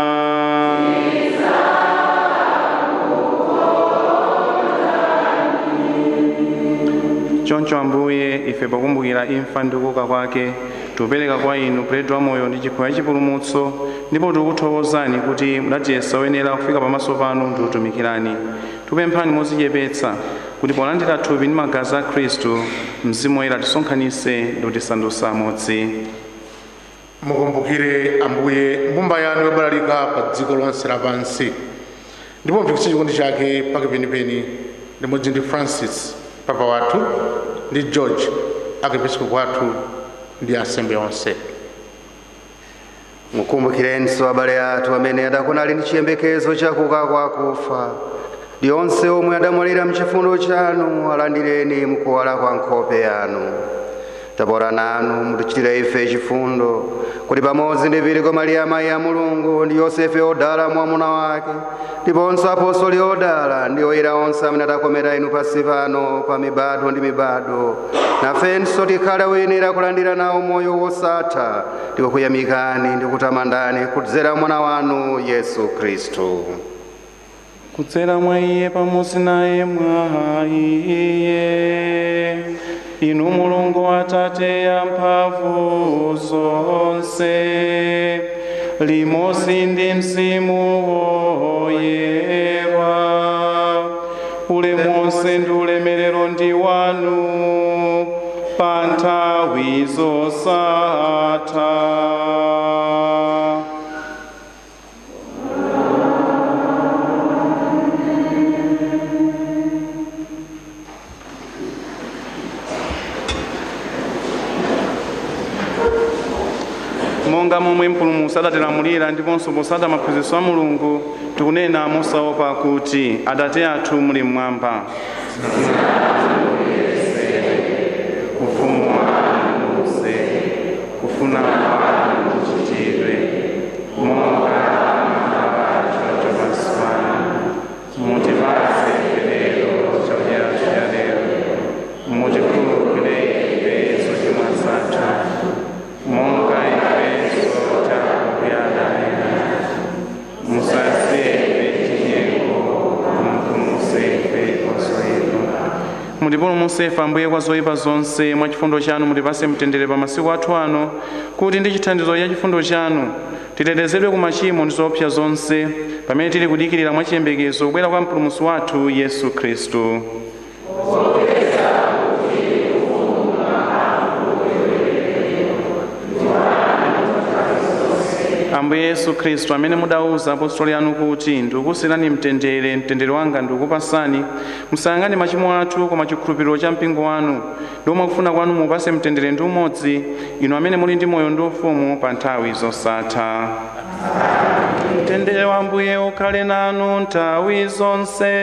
choncho ambuye ife pakumbukira imfa ndi kuuka kwake tikupereka kwa inu buledi wa moyo ndi chikho cha chipulumutso ndipo tikuthokozani kuti mudatiyesa oyenera kufika pamaso panu ndi kutumikirani tikupemphani modzichepetsa kuti polandira thupi ndi magazi a khristu mzimu woyera tisonkhanitse ndi kutisandutsa amodzi mukumbukire ambuye mbumba yanu yobalalika pa dziko lonse lapansi ndipo mpikitse chikondi chake pake penipeni limodzi ndi francis papa wathu ndi george archiepiscopo wathu ndi ansembe onse mukumbukirenso abale athu amene adakona ali ndi chiyembekezo chakuuka kwa akufa ndi onse omwe adamwalira mchifundo chanu alandireni mukuwala kwa nkhope yanu tapota nanu mutichitire ife chifundo kuti pamodzi ndi virgo mariya mayi a mulungu ndi yosefe odala mwamuna wake ndiponso apostoli odala ndi oyera onse amene adakomera inu pansi pano pa mibado ndi mibado nafenso tikhale oyenera kulandira nawo moyo wosatha ndikukuyamikani ndi kutamandani kudzera mwana wanu yesu khristu kudzera mwa iye pamodzi naye mwa iye inu mulungu atate ya mphamvu zonse limodzi ndi mzimu woyera ulemu wonse ndi ulemerero ndi wanu pa nthawi zosatha monga momwe mpulumutsi adatilamulira ndiponso posata maphunzitso a mulungu tikunena mosaopa kuti atate athu muli mmwamba ufumu wanu udze kufuna kwanu kuchitidwe monga choncho pansi pano mutipatse lero chakudya chathu cha lero mutikhululukire ife zochimwa zathu monga ifenso takukhululukira musatisiye m'chinyengo mutipulumutse kwa zoyipa mutipulumutse ife ambuye kwa zoyipa zonse mwa chifundo chanu mutipatse mtendere pa masiku athu ano kuti ndi chithandizo cha chifundo chanu titetezedwe ku machimo ndi zoopsa zonse pamene tili kudikirira mwa chiyembekezo kubwera kwa mpulumutsi wathu yesu khristu ambuye yesu khristu amene mudauza apostoli anu kuti ndikukusiyirani mtendere mtendere wanga ndikukupasani musayang'ane machimo athu koma chikhulupiriro cha mpingo wanu ndiomwe kufuna kwanu mupase mtendere ndi umodzi inu amene muli ndi moyo ndi ufumu pa nthawi zosatha mtendere wa ambuye ukhale nanu nthawi zonse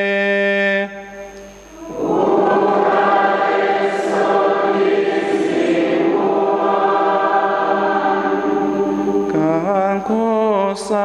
kankosa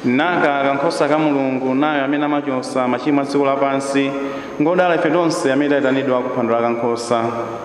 naka kankhosa ka mulungu nayo amene amachosa machimo a dziko lapansi ngodala ife tonse amene tayitanidwa kuphwando la kankhosa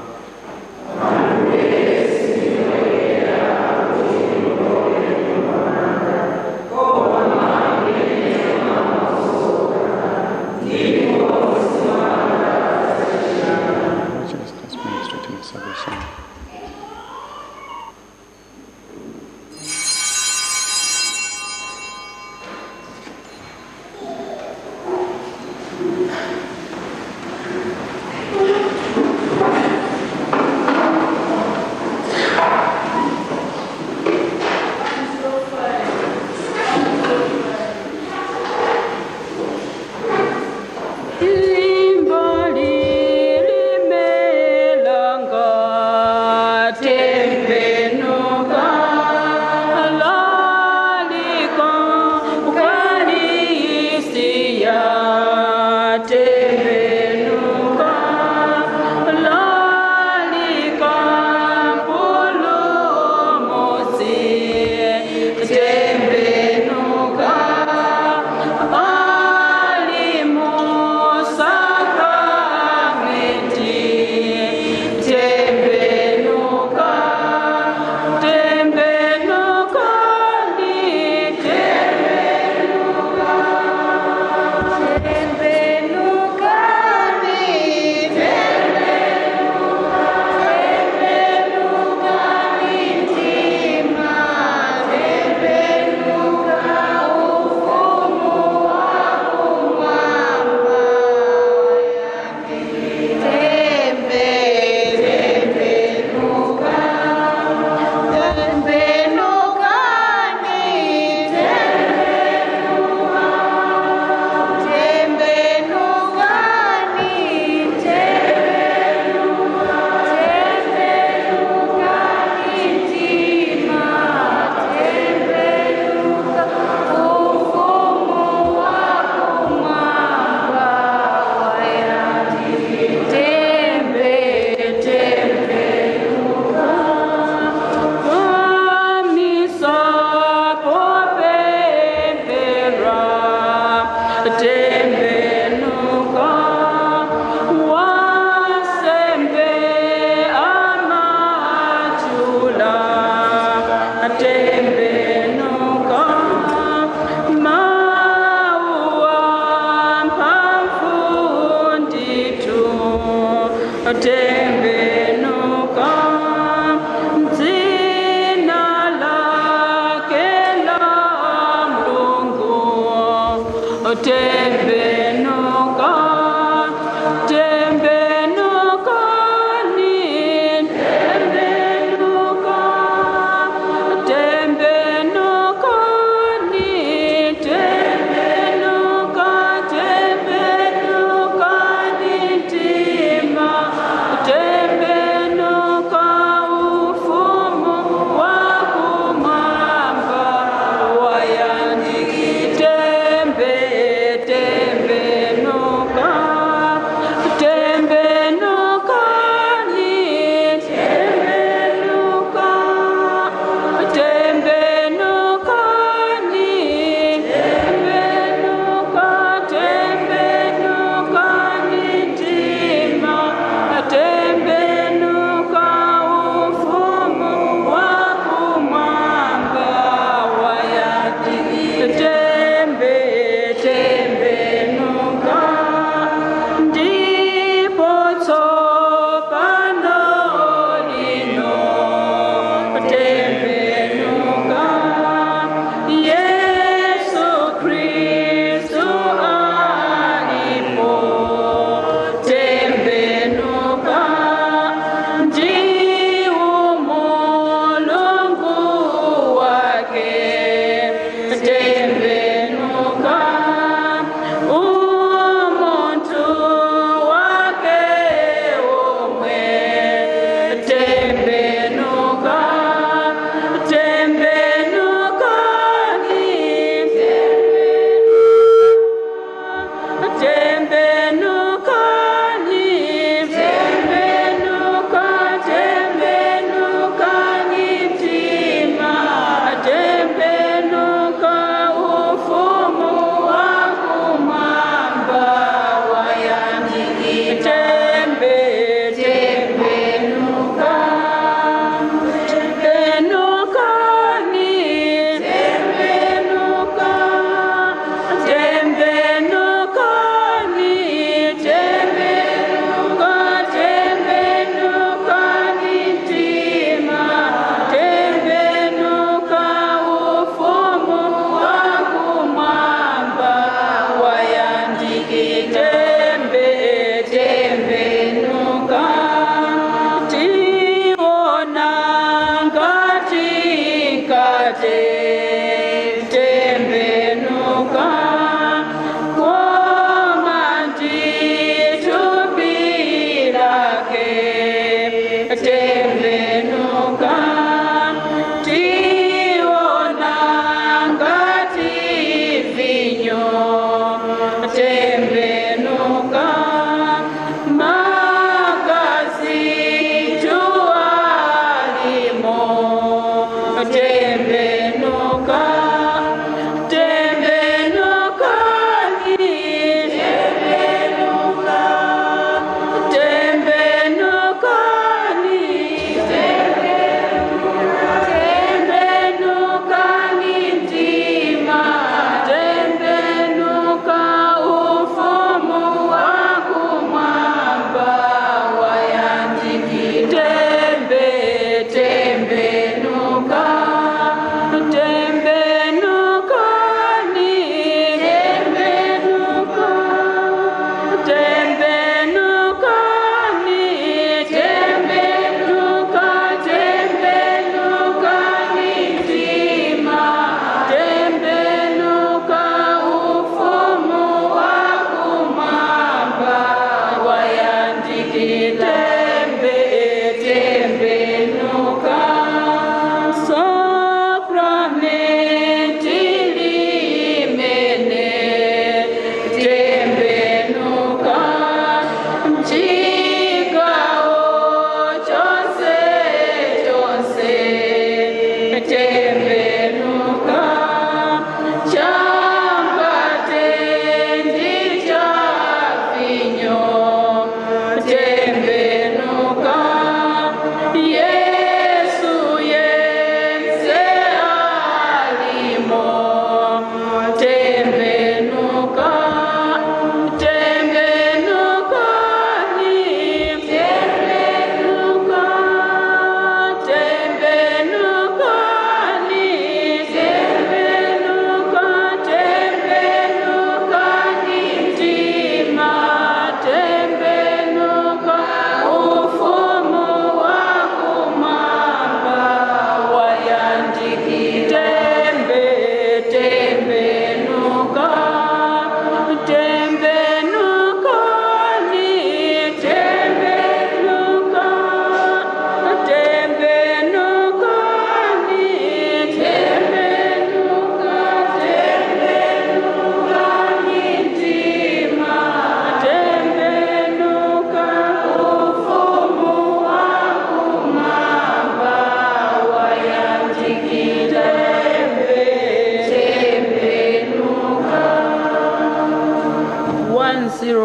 tembenuka dzina lake la mlungu tembenuka tembenuka ni tembenuka tembenuka ni tembenuka tembenuka ni tima tembenuka ufumu wa kumwamba wayandiki tembe tembe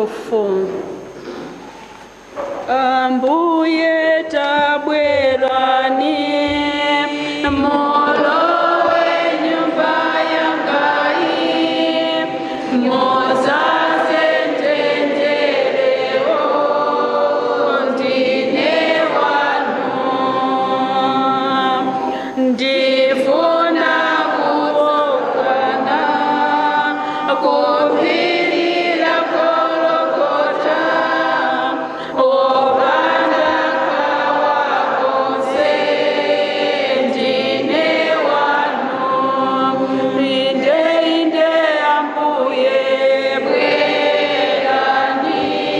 four. Ambuye tabwerani molowe nyumba yangai mozaze tendereo ndine wanu ndifuna kuokana kupirira kolokota opanda kawakonse ndine wanu inde inde ambuye bwerani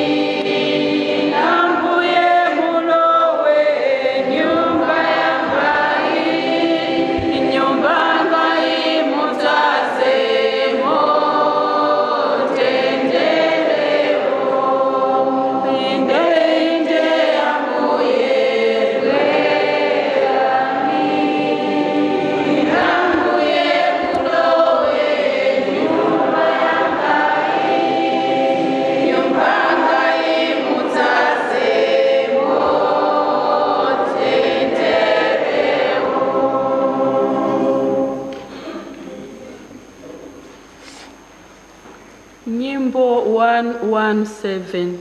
ambuye mulowe nyumba yangai nyumba ngai muzaze motendereo inde inde ambuye bwerani ambuye mulowe nyumba yangai nyumba ngai muzaze Nyimbo 117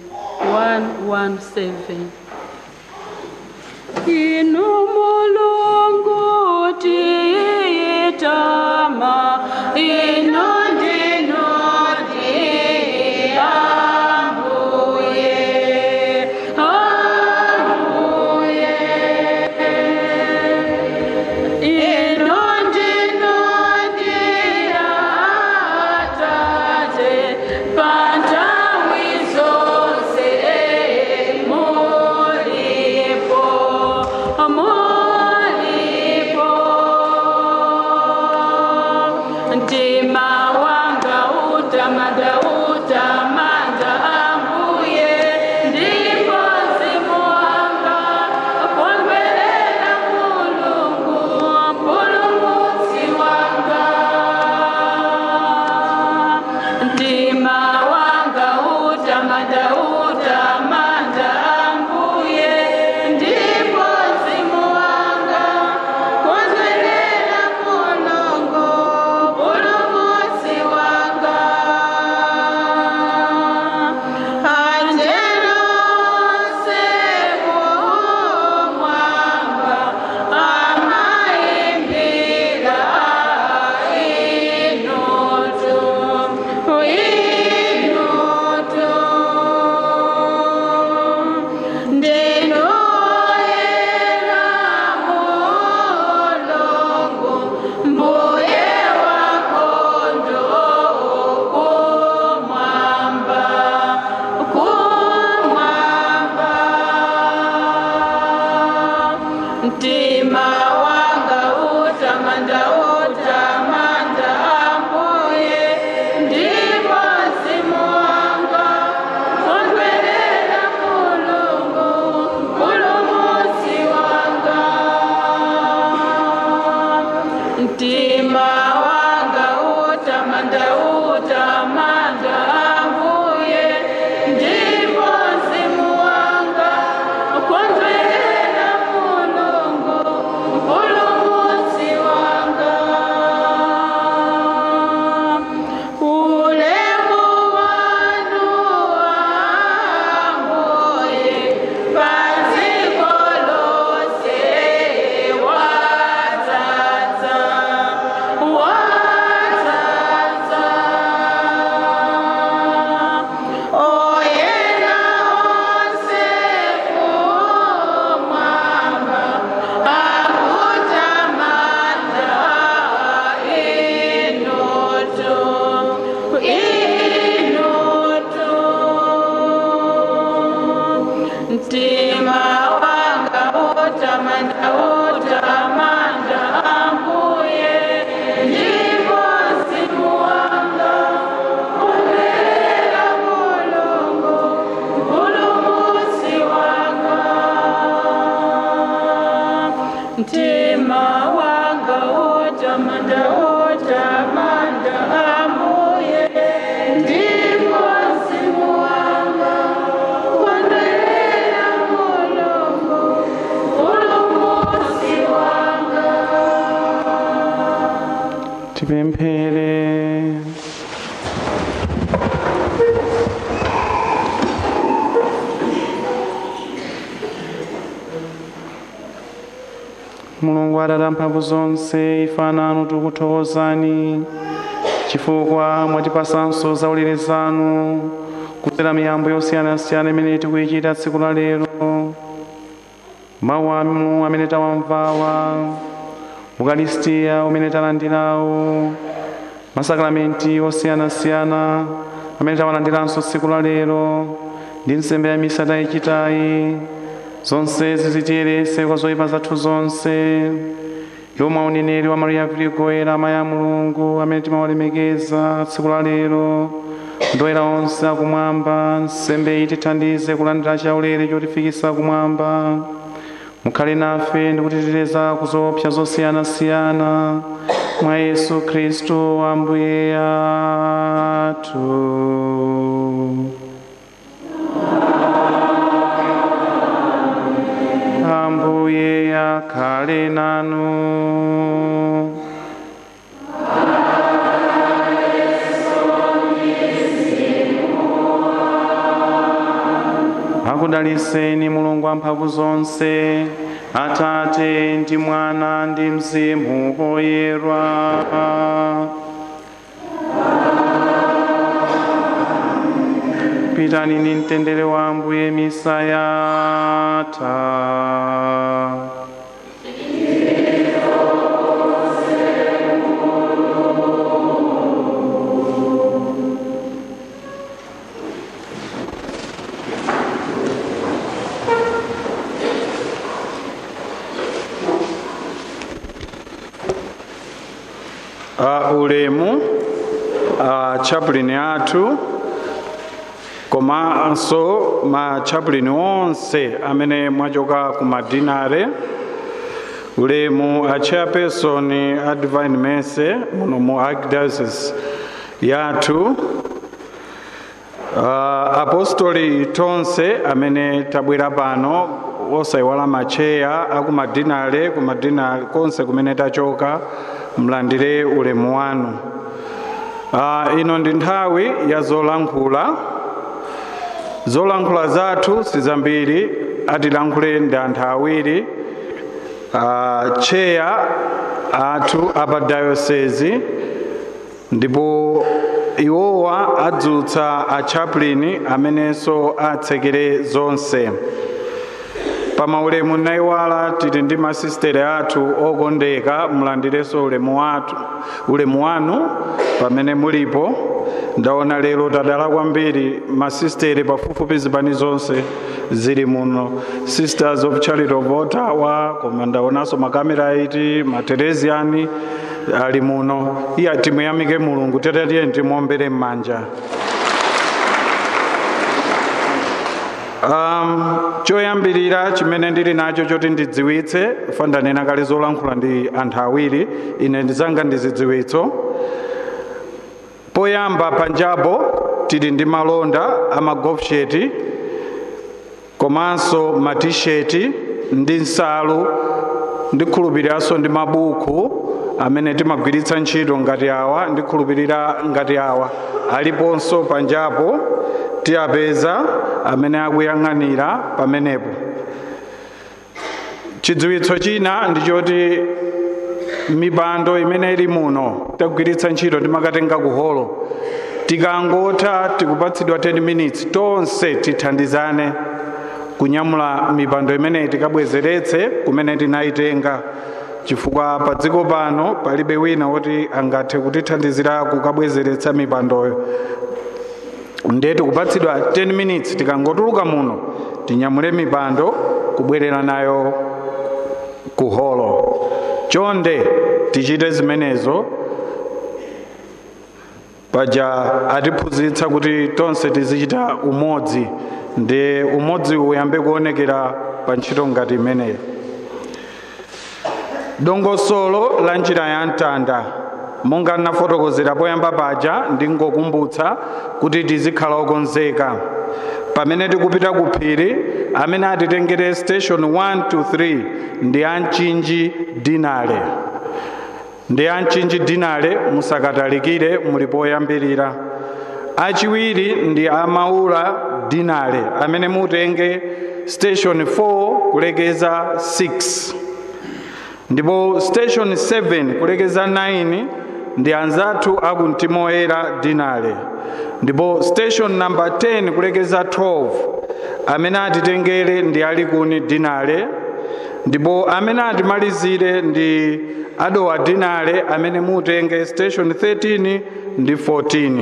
117 Inu mulungu tiyitama inu ndinu ndiyambuye ambuye inu ndinu ndiyatate pantawi zonse mulipo mulipo mtima wanga utamanda utamanda ambuye ndipo mzimu wanga kondwerera mulungu mpulumutsi wanga mtima wanga utamanda utamanda ambuye ndipo mzimu wanga kondwerera mulungu mpulumutsi wanga anjelo seko mwamba amaimbira inoto inoto ndinoera mulongo mbuye wakondo kumwamba kumwamba mtima wanga utamanda utamanda ambuye ndipo mzimu wanga kondwerera mulungu mpulumutsi wanga mtima wanga utamanda utamanda ambuye ndipo mzimu wanga kondwerera mulungu mpulumutsi wanga ulemu wanu ambuye padziko lonse wadzadza wadzadza mulungu atate amphamvu zonse ife ana anu tikuthokozani chifukwa mwatipasanso zaulere zanu kudzera miyambo yosiyanasiyana imene tikuyichita tsiku la lero mawu anu amene tawamvawa ukaristiya umene talandirawo masakramenti osiyanasiyana amene tawalandiranso tsiku la lero ndi nsembe ya misa tayichitayi zonse zizitiyerese kwa zoyipa zathu zonse yomwe uneneri wa mariya virigoyera amayi a mulungu amene timawalemekeza tsiku la lero ndoyera onse akumwamba nsembe itithandize kulandira chaulere chotifikisa kumwamba mukhale nafe ndi kutiteteza ku zoopsa zosiyanasiyana mwa yesu khristu ambuye athu ambuye akhale nanu akudaliseni mulungu wamphamvu zonse atate ndi mwana ndi mzimu woyera pitani ndi mtendere wa ambuye misa yatha uh, ulemu uh, chapulini athu komanso ma chapulini onse amene mwachoka ku madinare ulemu a chairperson a divine mercy muno mu archdiocese yathu uh, apostoli tonse amene tabwera pano osayiwala macheya akumadinale kumadinale konse kumene tachoka mlandire ulemu wanu uh, ino ndi nthawi ya zolankhula zolankhula zathu sizambiri atilankhule ndi anthu awiri uh, cheya athu apa dayosezi ndipo iwowa adzutsa achaplain amenenso atsekere zonse pamaulemu nayiwala tili ndi masistere athu okondeka mulandirenso ulemu wathu ulemu wanu pamene mulipo ndaona lero tadala kwambiri masistere pafupifupi zipani zonse zili muno sisters of charity of ottawa koma ndaonanso makamera iti materesiani ali muno iya timuyamike mulungu tetatiye timuombere m'manja um, choyambirira chimene ndili nacho choti ndidziwitse fa ndanena kale zolankhula ndi anthu awiri ine ndizanga ndi zidziwitso poyamba panjapo tili ndi malonda amagolfsheti komanso matisheti ndi nsalu ndikhulupiriranso ndi mabuku amene timagwiritsa ntchito ngati awa ndikhulupirira ngati awa aliponso panjapo tiyapeza amene akuyang'anira pamenepo chidziwitso china ndi choti mipando imene ili muno tagwiritsa ntchito timakatenga ku holo tikangotha tikupatsidwa 10 minutes tonse tithandizane kunyamula mipando imeneyi tikabwezeretse kumene tinayitenga chifukwa pa dziko pano palibe wina woti angathe kutithandizira kukabwezeretsa mipandoyo ndiye tikupatsidwa 10 minutes tikangotuluka muno tinyamule mipando kubwerera nayo ku holo chonde tichite zimenezo paja atiphunzitsa kuti tonse tizichita umodzi ndi umodzi uyambe kuonekera pa ntchito ngati imeneyi dongosolo la njira ya mtanda monga nafotokozera poyamba paja ndingokumbutsa kuti tizikhala okonzeka pamene tikupita ku phiri amene atitengere station 1 to 3 ndi amchinji dinale ndi amchinji dinale musakatalikire muli poyambirira achiwiri ndi amaula dinale amene mutenge station 4 kulekeza 6 ndipo station 7 kulekeza 9 ndi anzathu aku mtima woyera dinale ndipo station number 10 kulekeza 12 amene atitengere ndi alikuni dinale ndipo amene atimalizire ndi adowa dinale amene mutenge station 13 ndi 14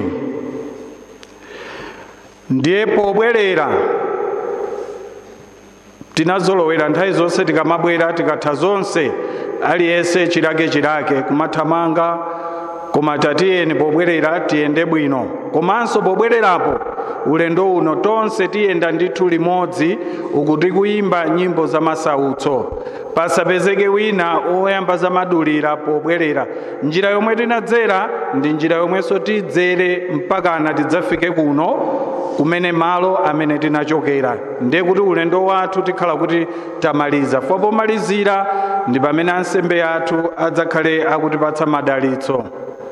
ndiye pobwerera tinazolowera nthawi zonse tikamabwera tikatha zonse aliyense chilake chilake kumathamanga koma tatiyeni pobwerera tiyende bwino komanso pobwererapo ulendo uno tonse tiyenda ndithu limodzi uku tikuyimba nyimbo za masautso pasapezeke wina oyamba zamadulira pobwerera njira yomwe tinadzera ndi njira yomwenso tidzere mpakana tidzafike kuno kumene malo amene tinachokera ndiye kuti ulendo wathu tikhala kuti tamaliza fo pomalizira ndi pamene ansembe athu adzakhale akutipatsa madalitso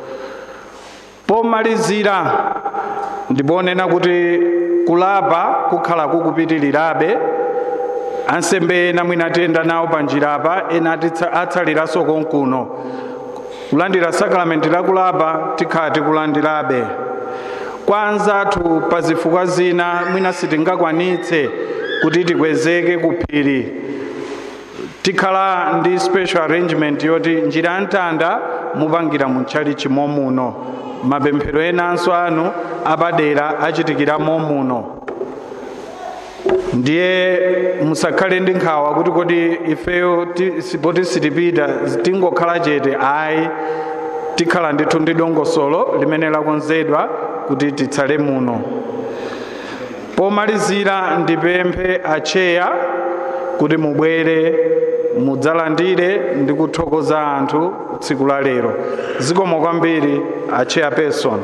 pomalizira ndiponena kuti kulapa kukhala kukupitirirabe ansembe ena mwina tiyenda nawo panjirapa ena atsaliranso konkuno kulandira sakalamenti lakulapa tikhala tikulandirabe kwa anzathu pa zifukwa zina mwina sitingakwanitse kuti tikwezeke ku phiri tikhala ndi special arrangement yoti njira ya mtanda mupangira mutchali chimo muno mapemphero enanso anu apadera achitikira muno ndiye musakhale ndi nkhawa kuti kodi ifeyo poti sitipita tingokhala chete ayi tikhala ndithu ndi dongosolo limene lakonzedwa kuti titsale muno pomalizira ndipemphe acheya kuti mubwere mudzalandire ndi kuthokoza anthu tsiku la lero zikomo kwambiri acheya person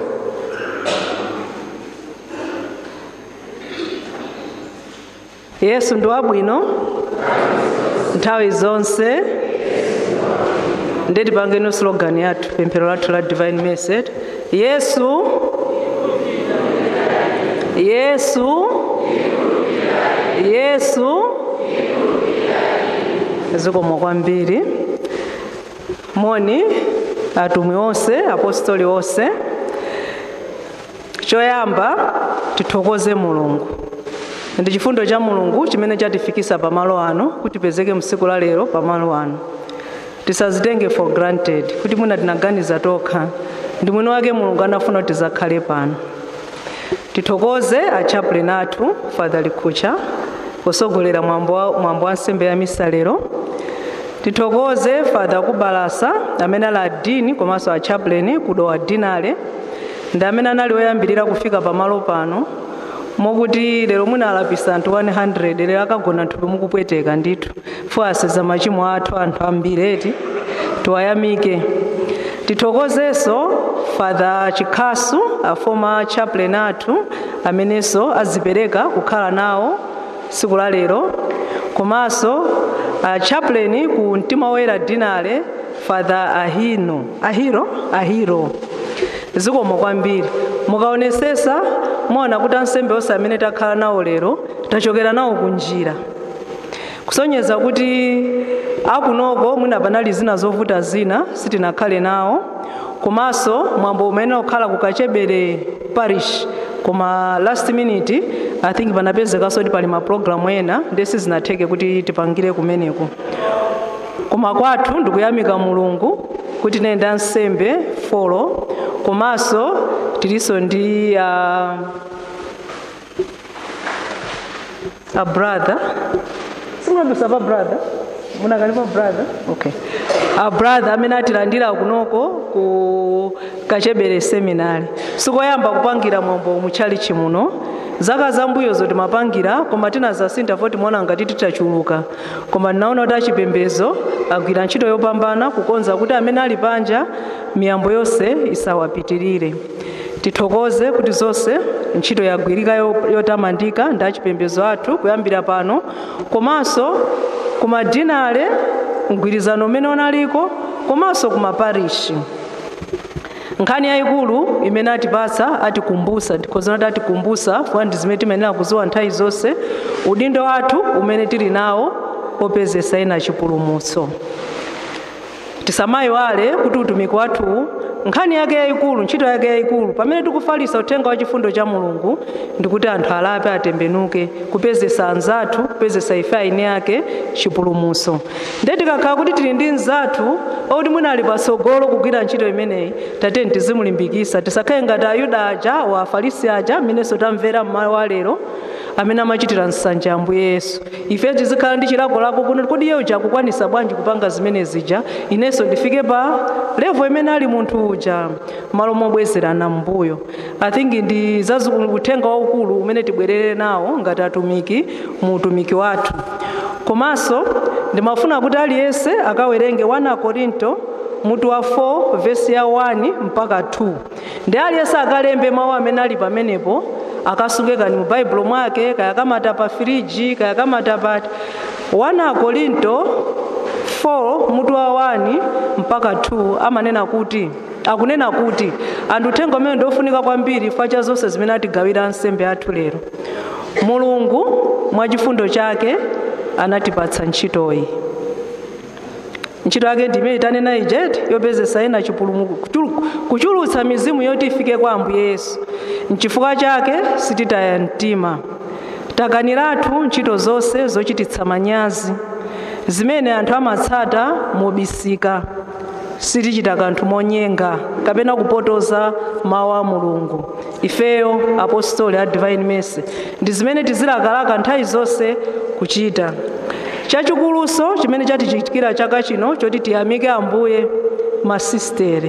yesu ndi wabwino nthawi zonse ndeti pangeni slogan yathu pemphero lathu la divine message yesu yesu yesu zikomo kwambiri moni atumwi onse apostoli onse choyamba tithokoze mulungu ndi chifundo cha mulungu chimene chatifikisa pamalo ano kuti pezeke msiku la lero pamalo ano tisazitenge for granted kuti mwina tinaganiza tokha ndi mwini wake mulungu anafuna kuti tizakhale pano tithokoze achaplain athu father likucha posogolera mwambo wa nsembe ya misa lero tithokoze father kubalasa amene ali adini komanso achaplain kudowa dinale ndi amene anali oyambirira kufika pamalo pano mokuti lero mwina alapisa anthu 100 lero akagona nthupi mukupweteka ndithu fo aseza machimo athu anthu ambiri eti tiwayamike tithokozenso father chikhasu a former chaplain athu amenenso azipereka kukhala nawo tsiku la lero komanso a chaplain ku mtima woyera dinale father ahino ahiro ahiro zikomo kwambiri mukaonesesa muona kuti ansembe onse amene takhala nawo lero tachokera nawo kunjira kusonyeza kuti akunoko mwina panali zina zovuta zina sitinakhale nawo komanso mwambo umene ukhala kukachebere parish koma last minute i think panapezekanso kuti pali mapulogalamu ena ndesi zinatheke kuti tipangire kumeneko koma kwathu ndikuyamika mulungu kuti tinayenda nsembe folo komanso tilinso ndi uh, a brother simunabisa pa brother munakalipa brother okay a brother amene atilandira kunoko ku kachebere seminari sikoyamba kupangira mwambo muchali chimuno zaka zambuyozo timapangira koma tinazasintha fo timaona ngati titachuluka koma ndinaona kuti achipembezo agwira ntchito yopambana kukonza kuti amene ali panja miyambo yonse isawapitirire tithokoze kuti zonse ntchito yagwirika yotamandika ndi achipembezo athu kuyambira pano komanso kumadinale mgwirizano umene unaliko komanso kumaparishi nkhani yayikulu imene atipatsa atikumbusa ndikhozana kuti atikumbusa fuka ndi zimene timayenera kuziwa nthawi zonse udindo wathu umene tili nawo popezesa ena chipulumutso tisamayiwale kuti utumiki wathu nkhani yake yayikulu ntchito yake yayikulu pamene tikufalisa uthenga wa chifundo cha mulungu ndikuti anthu alape atembenuke kupezesa anzathu kupezesa ife aine ake chipulumuso nde tikakhala kuti tili ndi mzathu okuti mwina ali patsogolo kugwira ntchito imeneyi tateni tizimulimbikisa tisakhale ngati ayuda aja wa afarisi aja mmenenso tamvera mmawa wa lero amene amachitira nsanja ambuye yesu ife tizikhala ndi chilakolako kuno kodi iye uja akukwanisa bwanji kupanga zimene zija inenso ndifike pa levo imene ali munthu uja malo mobwezerana mbuyo i think ndi za uthenga waukulu umene tibwerere nawo ngati atumiki mu utumiki wathu komanso ndimafuna kuti aliyense akawerenge 1 korinto mutu wa 4 vesi ya 1 mpaka 2 ndi aliyense akalembe mawu amene ali pamenepo akasunge kani mu baibulo mwake kayakamata pa firiji kayakamata pati 1 korinto 4 mutu wa 1 mpaka 2 amanena kuti akunena kuti anthu uthenga umene ndiofunika kwambiri chifukwa cha zonse zimene atigawira ansembe athu lero mulungu mwachifundo chake anatipatsa ntchitoyi ntchito yake ndi imene tanena ijeti yopezesa ena chipulumuko kuchulutsa mizimu yoti ifike kwa ambuye yesu mchifukwa chake sititaya mtima takaniratu ntchito zonse zochititsa manyazi zimene anthu amatsata mobisika sitichita kanthu monyenga kapena kupotoza mawu a mulungu ifeyo apostoli a divine mercy ndi zimene tizilakalaka nthawi zonse kuchita chachikuluso chimene chatichitikira chaka chino choti tiyamike ambuye masistere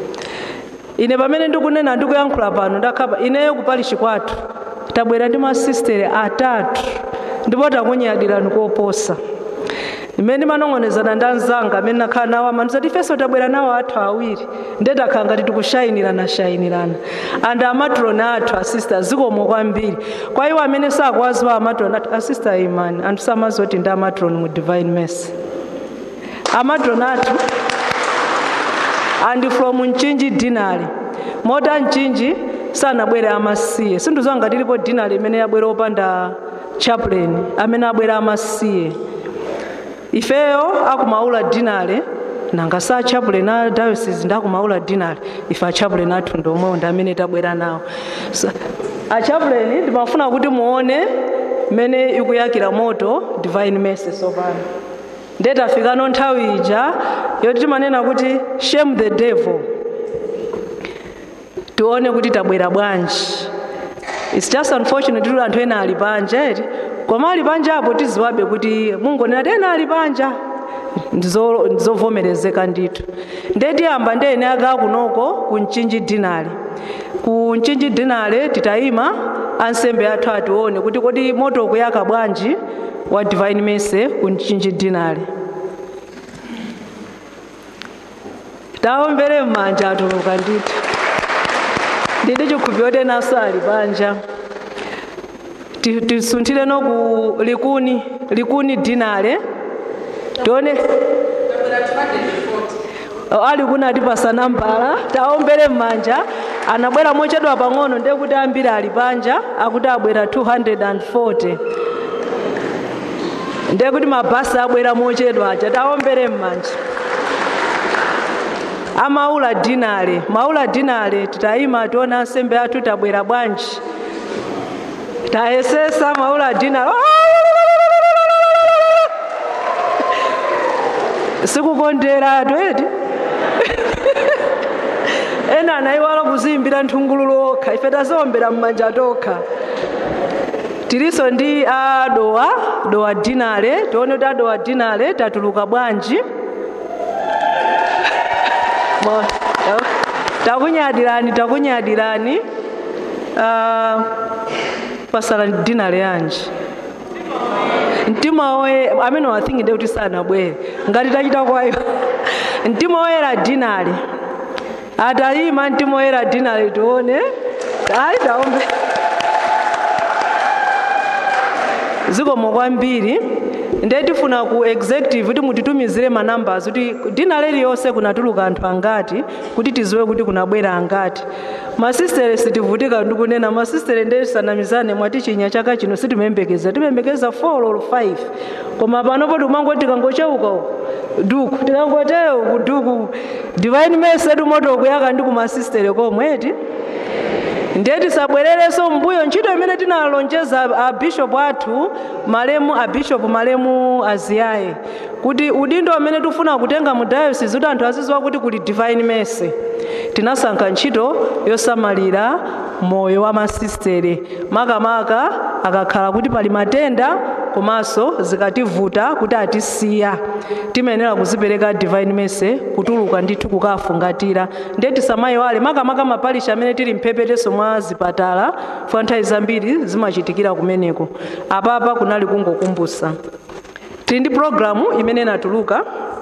ine pamene ndikunena ndikuyankhula pano ndakhapa ineyo kupalishi kwathu tabwera ndi masistere atatu ndipo takunyadirani koposa imene ndimanong'onezana ndi anzanga amene nakhala nawo amanuzati ifenso tabwera nawo athu awiri nde takhala ngati tikushayinirana shayinirana and amatroni athu asista zikomo kwambiri kwa iwo amene sakuwaziwa amatroni athu asista imani anthu samazoti ndi amatroni mu divine mercy amatroni athu and from mchinji dinali mota mchinji sanabwere amasiye sindizowa ngati ilipo dinali imene yabwera opanda chaplain amene abwera amasiye ifeyo akumaula dinale nanga sa chaplain a diocese ndakumaula dinale ife achaplain athu ndomwewo ndi amene tabwera nawo so, achaplain ndimafuna kuti muone mmene ikuyakira moto divine mercy sopano nde tafikano nthawi ija yoti timanena kuti shame the devil tione kuti tabwera bwanji its just unfortunate kuti anthu ena ali panja eti koma ali panja apo tiziwabe kuti mungonena ti ena ali panja ndizovomerezeka ndithu nde tiyamba ndi ene aka kunoko ku mchinji dinali ku mchinji dinali titayima ansembe athu atione kuti kodi moto ukuyaka bwanji wa divine mercy ku mchinji dinali taombere m'manja atuluka ndithu ndidi chikhupiro tenaso ali panja tisunthire no ku likuni likuni dinale tione ali kuna atipasa nambala taombere m'manja anabwera mochedwa pang'ono ndiye kuti ambiri ali panja akuti abwera 240 ndiye kuti mabhasi abwera mochedwa aja taombere m'manja amaula dinale maula dinale titayima tiona ansembe athu tabwera bwanji tayesesa maula dinale sikukondera tweti ena anayiwala kuziyimbira nthungululu okha ife tazowombera m'manja tokha tiliso ndi adowa dowa dinale tione kuti adowa dinale tatuluka bwanji takunyadirani takunyadirani uh, pasala dinale yanji mtima woye amene wathingide kuti sanabwere ngati tachita kwayo mtima woyera dinale atayima mtima woyera dinale tione ayi taombe zikomo kwambiri ndiye tifuna ku executive kuti mutitumizire manambers kuti dina liliyonse kunatuluka anthu angati kuti tiziwe kuti kunabwera angati masistere sitivutika ndikunena masistere nde sanamizane mwati chinya chaka chino sitimembekeza timembekeza 4 or 5 koma panopo tikumangoti tikangocheuka uko duku tikangoteyo ku duku divine mercy tumoto kuyaka ndi kumasistere komweti ndiye tisabwererenso mbuyo ntchito imene tinalonjeza abishopu athu malemu abishopu malemu aziyaye kuti udindo amene tifuna kutenga mu diocese kuti anthu azidziwa kuti kuli divine mercy tinasankha ntchito yosamalira moyo wa masistere makamaka akakhala kuti pali matenda komanso zikativuta kuti atisiya timayenera kuzipereka divine mercy kutuluka ndithu kukafungatira ndiye tisamayiwale makamaka mapalisha amene tili mphepeteso mwa zipatala funa nthawi zambiri zimachitikira kumeneko apapa kunali kungokumbusa tili ndi programu imene inatuluka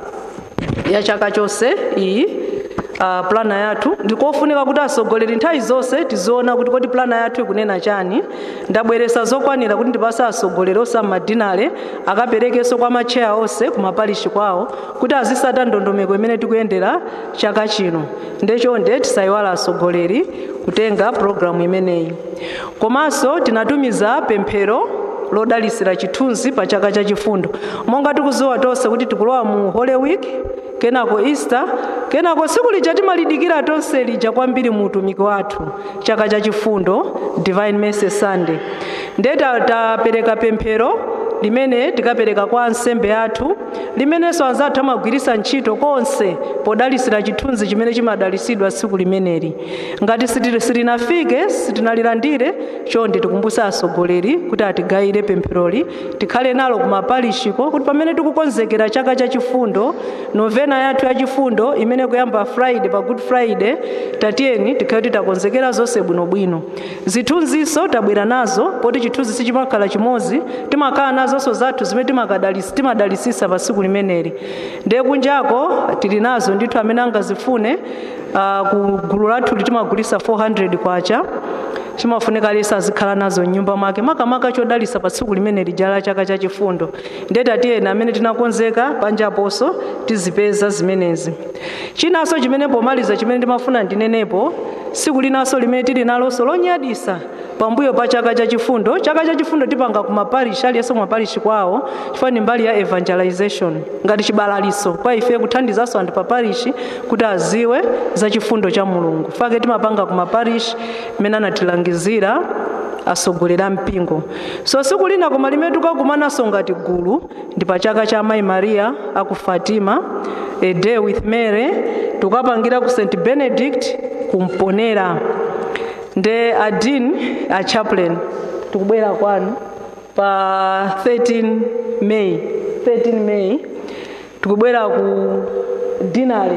ya chaka chonse iyi uh, plana yathu ndikofunika kuti asogoleri nthawi zonse tiziona kuti kodi plana yathu ikunena chani ndabweresa zokwanira kuti ndipase asogoleri osammadinale akaperekenso kwa macheya onse kumapalishi kwawo kuti azisata ndondomeko imene tikuyendera chaka chino ndechonde tisayiwala asogoleri kutenga programu imeneyi komanso tinatumiza pemphero lodalisira chithunzi pa chaka cha chifundo monga tikuziwa tonse kuti tikulowa mu holy week kenako easter kenako tsiku lija timalidikira tonse lija kwambiri mu utumiki wathu chaka cha chifundo divine mercy sunday ndiye tapereka pemphero limene tikapereka kwa ansembe athu limenenso anzathu amagwiritsa ntchito konse podalisira chithunzi chimene chimadalisidwa tsiku limeneli ngati sitinafike sitinalilandire chonde tikumbusa asogoleri kuti atigayire pempheroli tikhale nalo kumapalishiko kuti pamene tikukonzekera chaka cha chifundo novena yathu ya chifundo imene kuyamba friday pa good friday tatiyeni tikhale kuti takonzekera zonse bwinobwino zithunziso tabwera nazo poti chithunzi sichimakhala chimodzi timakhala nazonso zathu zimene timadalisisa pa tsiku limeneli ndiye kunjako tili nazo ndithu amene angazifune uh, ku gulu lathu timagulisa 400 kwacha chimafunika lisa azikhala nazo mnyumba mwake makamaka chodalisa pa tsiku limene lija la chaka cha chifundo ndiye tatiyeni amene tinakonzeka panjaponso tizipeza zimenezi chinanso chimene pomaliza chimene ndimafuna ndinenepo tsiku linanso limene tili nalonso lonyadisa pambuyo pa chaka cha chifundo chaka cha chifundo tipanga kumaparishi aliyense kumaparishi kwawo chifukwa ni mbali ya evangelization ngati chibalaliso kwa ife kuthandizanso anthu pa parishi kuti aziwe za chifundo cha mulungu fake timapanga kumaparishi imene anatilangizira asogolera mpingo so tsiku lina koma limene tikakumananso ngati gulu ndi pa chaka cha mayi mariya aku fatima a day with mary tikapangira ku st benedict kumponera nde adin a chaplain tikubwera kwanu pa 13 may 13 may tikubwera ku dinari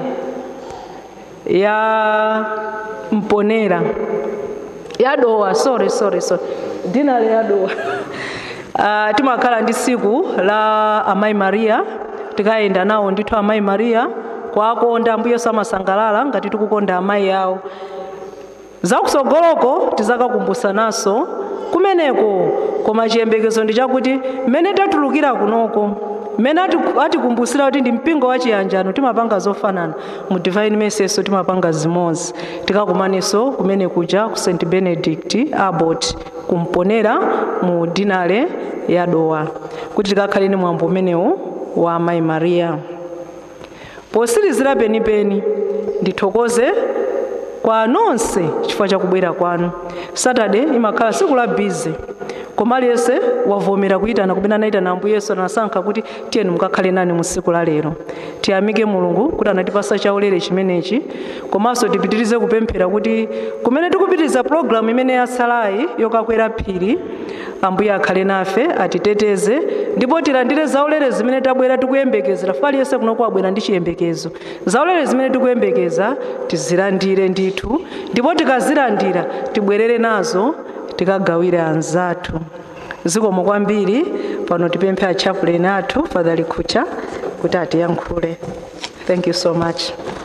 ya mponera ya dowa sorry sorry sorry dinari ya dowa uh, timakhala ndi tsiku la amayi mariya tikayenda nawo ndithu amayi mariya kwakonda ambuye samasangalala ngati tikukonda amayi awo zakusogoloko tizakakumbusanaso kumeneko koma chiyembekezo ndi chakuti mmene tatulukira kunoko mmene atikumbusira kuti ndi mpingo wa chiyanjano timapanga zofanana mu divine mercy timapanga zimodzi tikakumananso kumene kuja ku st benedict abbot kumponera mu dinare ya dowa kuti tikakhale ni mwambo umenewu wa amayi mariya posirizira penipeni ndithokoze kwa nonse chifukwa chakubwera kwanu saturday imakhala tsiku la bize koma aliyense wavomera kuyitana kumene anayitana ambuye yesu anasankha kuti tiyeni mukakhale nani mu tsiku la lero tiyamike mulungu kuti anatipasa chaulere chimenechi komanso tipitirize kupemphera kuti kumene tikupitiriza pologalamu imene yatsalayi yokakwera phiri ambuye akhale nafe atiteteze ndipo tilandire zaulere zimene tabwera tikuyembekezera fuka aliyense kuno kwabwera ndi chiyembekezo zaulere zimene tikuyembekeza tizilandire ndithu ndipo tikazilandira tibwerere nazo tikagawire anzathu zikomo kwambiri pano tipemphe achaplain athu father likhucha kuti atiyankhule thank you so much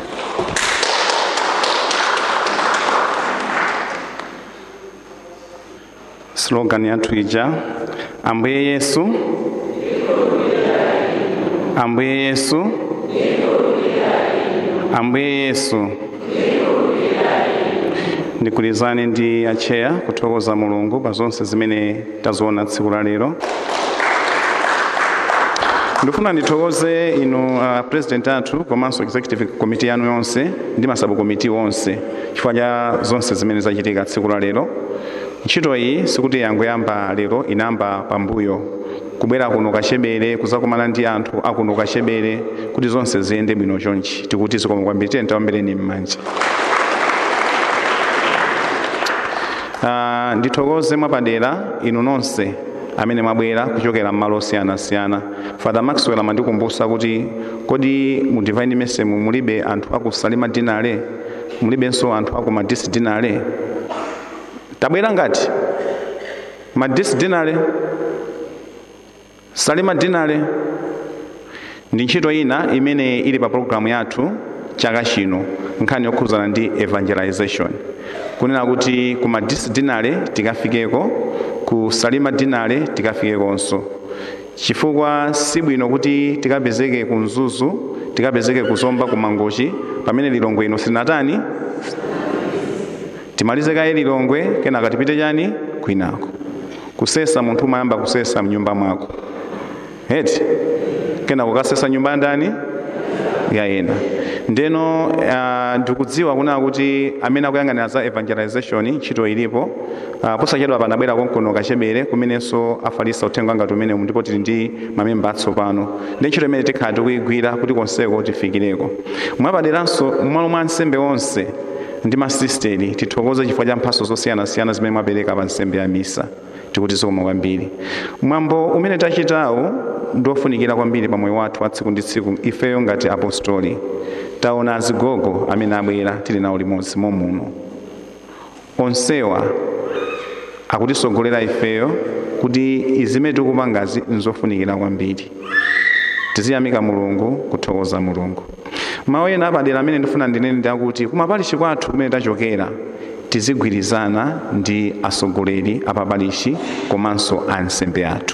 slogan yathu ija ambuye yesu ambuye yesu ambuye yesu ndigwirizane ndi acheya kuthokoza mulungu pa zonse zimene taziona tsiku la lero ndifuna ndithokoze inu uh, president athu komanso executive committee yanu yonse ndi masabu committee onse chifukwa cha zonse zimene zachitika tsiku la lero ntchito iyi sikuti yangoyamba lero inayamba pambuyo kubwera kuno kachebere kuzakumana ndi anthu akuno kachebere kuti zonse ziyende bwino chonchi tikuti zikoma kwambiri tiyeni tawambireni m'manja uh, ndithokoze mwapadera inu nonse amene mwabwera kuchokera m'malo osiyanasiyana father maxwell amandikumbusa kuti kodi mu divine mercy mulibe anthu aku salima dinale mulibenso anthu aku madisi dinale tabwera ngati madisi dinale salima dinale ndi ntchito ina imene ili pa programu yathu chaka chino nkhani yokhuzana ndi evangelization kunena kuti ku madisi dinale tikafikeko ku salima dinale tikafikekonso chifukwa sibwino kuti tikapezeke ku mzuzu tikapezeke kuzomba ku mangochi pamene lilongwe ino silinatani timalize kaye lilongwe kenaka tipite chani kwinako kusesa munthu umayamba kusesa mnyumba mwako eti kena kukasesa nyumba ndani ya ena ndeno uh, ndikudziwa kunena kuti amene akuyang'anira za evangelization ntchito ilipo uh, posachedwa panabwera konkono kachebere kumenenso afalisa uthenga ngati umene ndipo tili ndi mamemba atsopano ndi ntchito imene tikhala tikuyigwira kuti konseko tifikireko mwapaderanso mmalo mwa nsembe onse ndi masisteri tithokoze chifukwa cha mphaso zosiyanasiyana zimene mwapereka pa nsembe ya misa tikuti zikoma kwambiri mwambo umene tachitawu ndiofunikira kwambiri pa moyo wathu wa tsiku ndi tsiku ifeyo ngati apostoli taona azigogo amene abwera tili nawo limodzi momuno onsewa akutisogolera ifeyo kuti izimene tikupangazi nzofunikira kwambiri tiziyamika mulungu kuthokoza mulungu mawu ena apadera amene ndifuna ndinene ndi akuti kumapalishi kwathu kumene tachokera tizigwirizana ndi asogoleri apapalishi komanso ansembe athu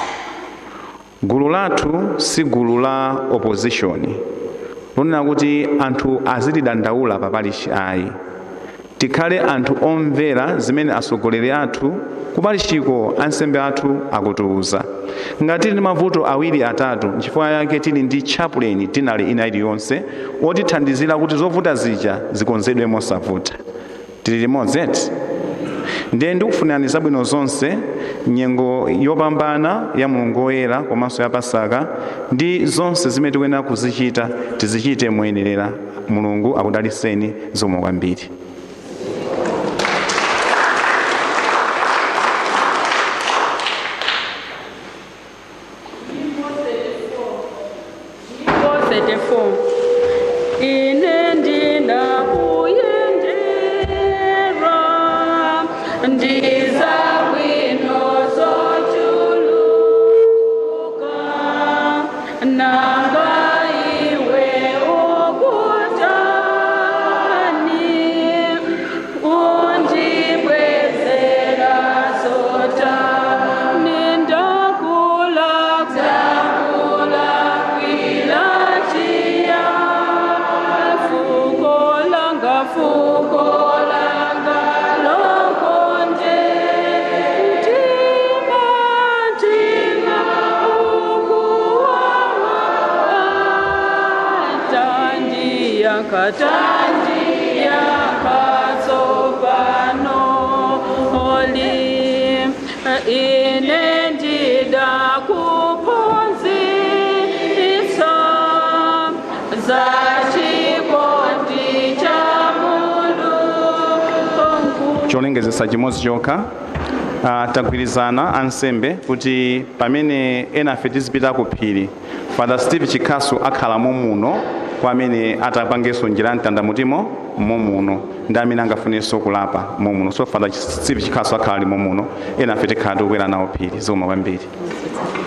gulu lathu si gulu la opposition lonena kuti anthu azilidandaula papalishi ayi tikhale anthu omvera zimene asogoleri athu kupalishiko ansembe athu akutiuza ngati tili ndi mavuto awiri atatu nchifukwa yake tili ndi chaplain dinali ina iliyonse otithandizira kuti zovuta zija zikonzedwe mosavuta tili limodzi eti ndiye ndikufunirani zabwino zonse nyengo yopambana ya mulungu woyera komanso ya pasaka ndi zonse zimene tikuyenera kuzichita tizichite moyenerera mulungu akudaliseni zomwe kwambiri ine ndinakuyendera ndiza bwino zochuluka nanga iwe ukutani undibwezera zotani ndakula dzakula kwilatia fuko langa fuko langa lokonde mtima mtima ukuwawa tandiya katandiya katsopano oli ine ndida kuphunzitsa zachikondi cha mulungu cholengezesa chimodzi chokha uh, tagwirizana ansembe kuti pamene enafe tizipita ku phiri father steve chikhasu akhala momuno kwa amene atapangenso njira ya mtandamutimo momuno ndi amene angafunenso kulapa momuno so father steve chikhasu akhala ali momuno enafe tikhala tikukwera nawo phiri zikoma kwambiri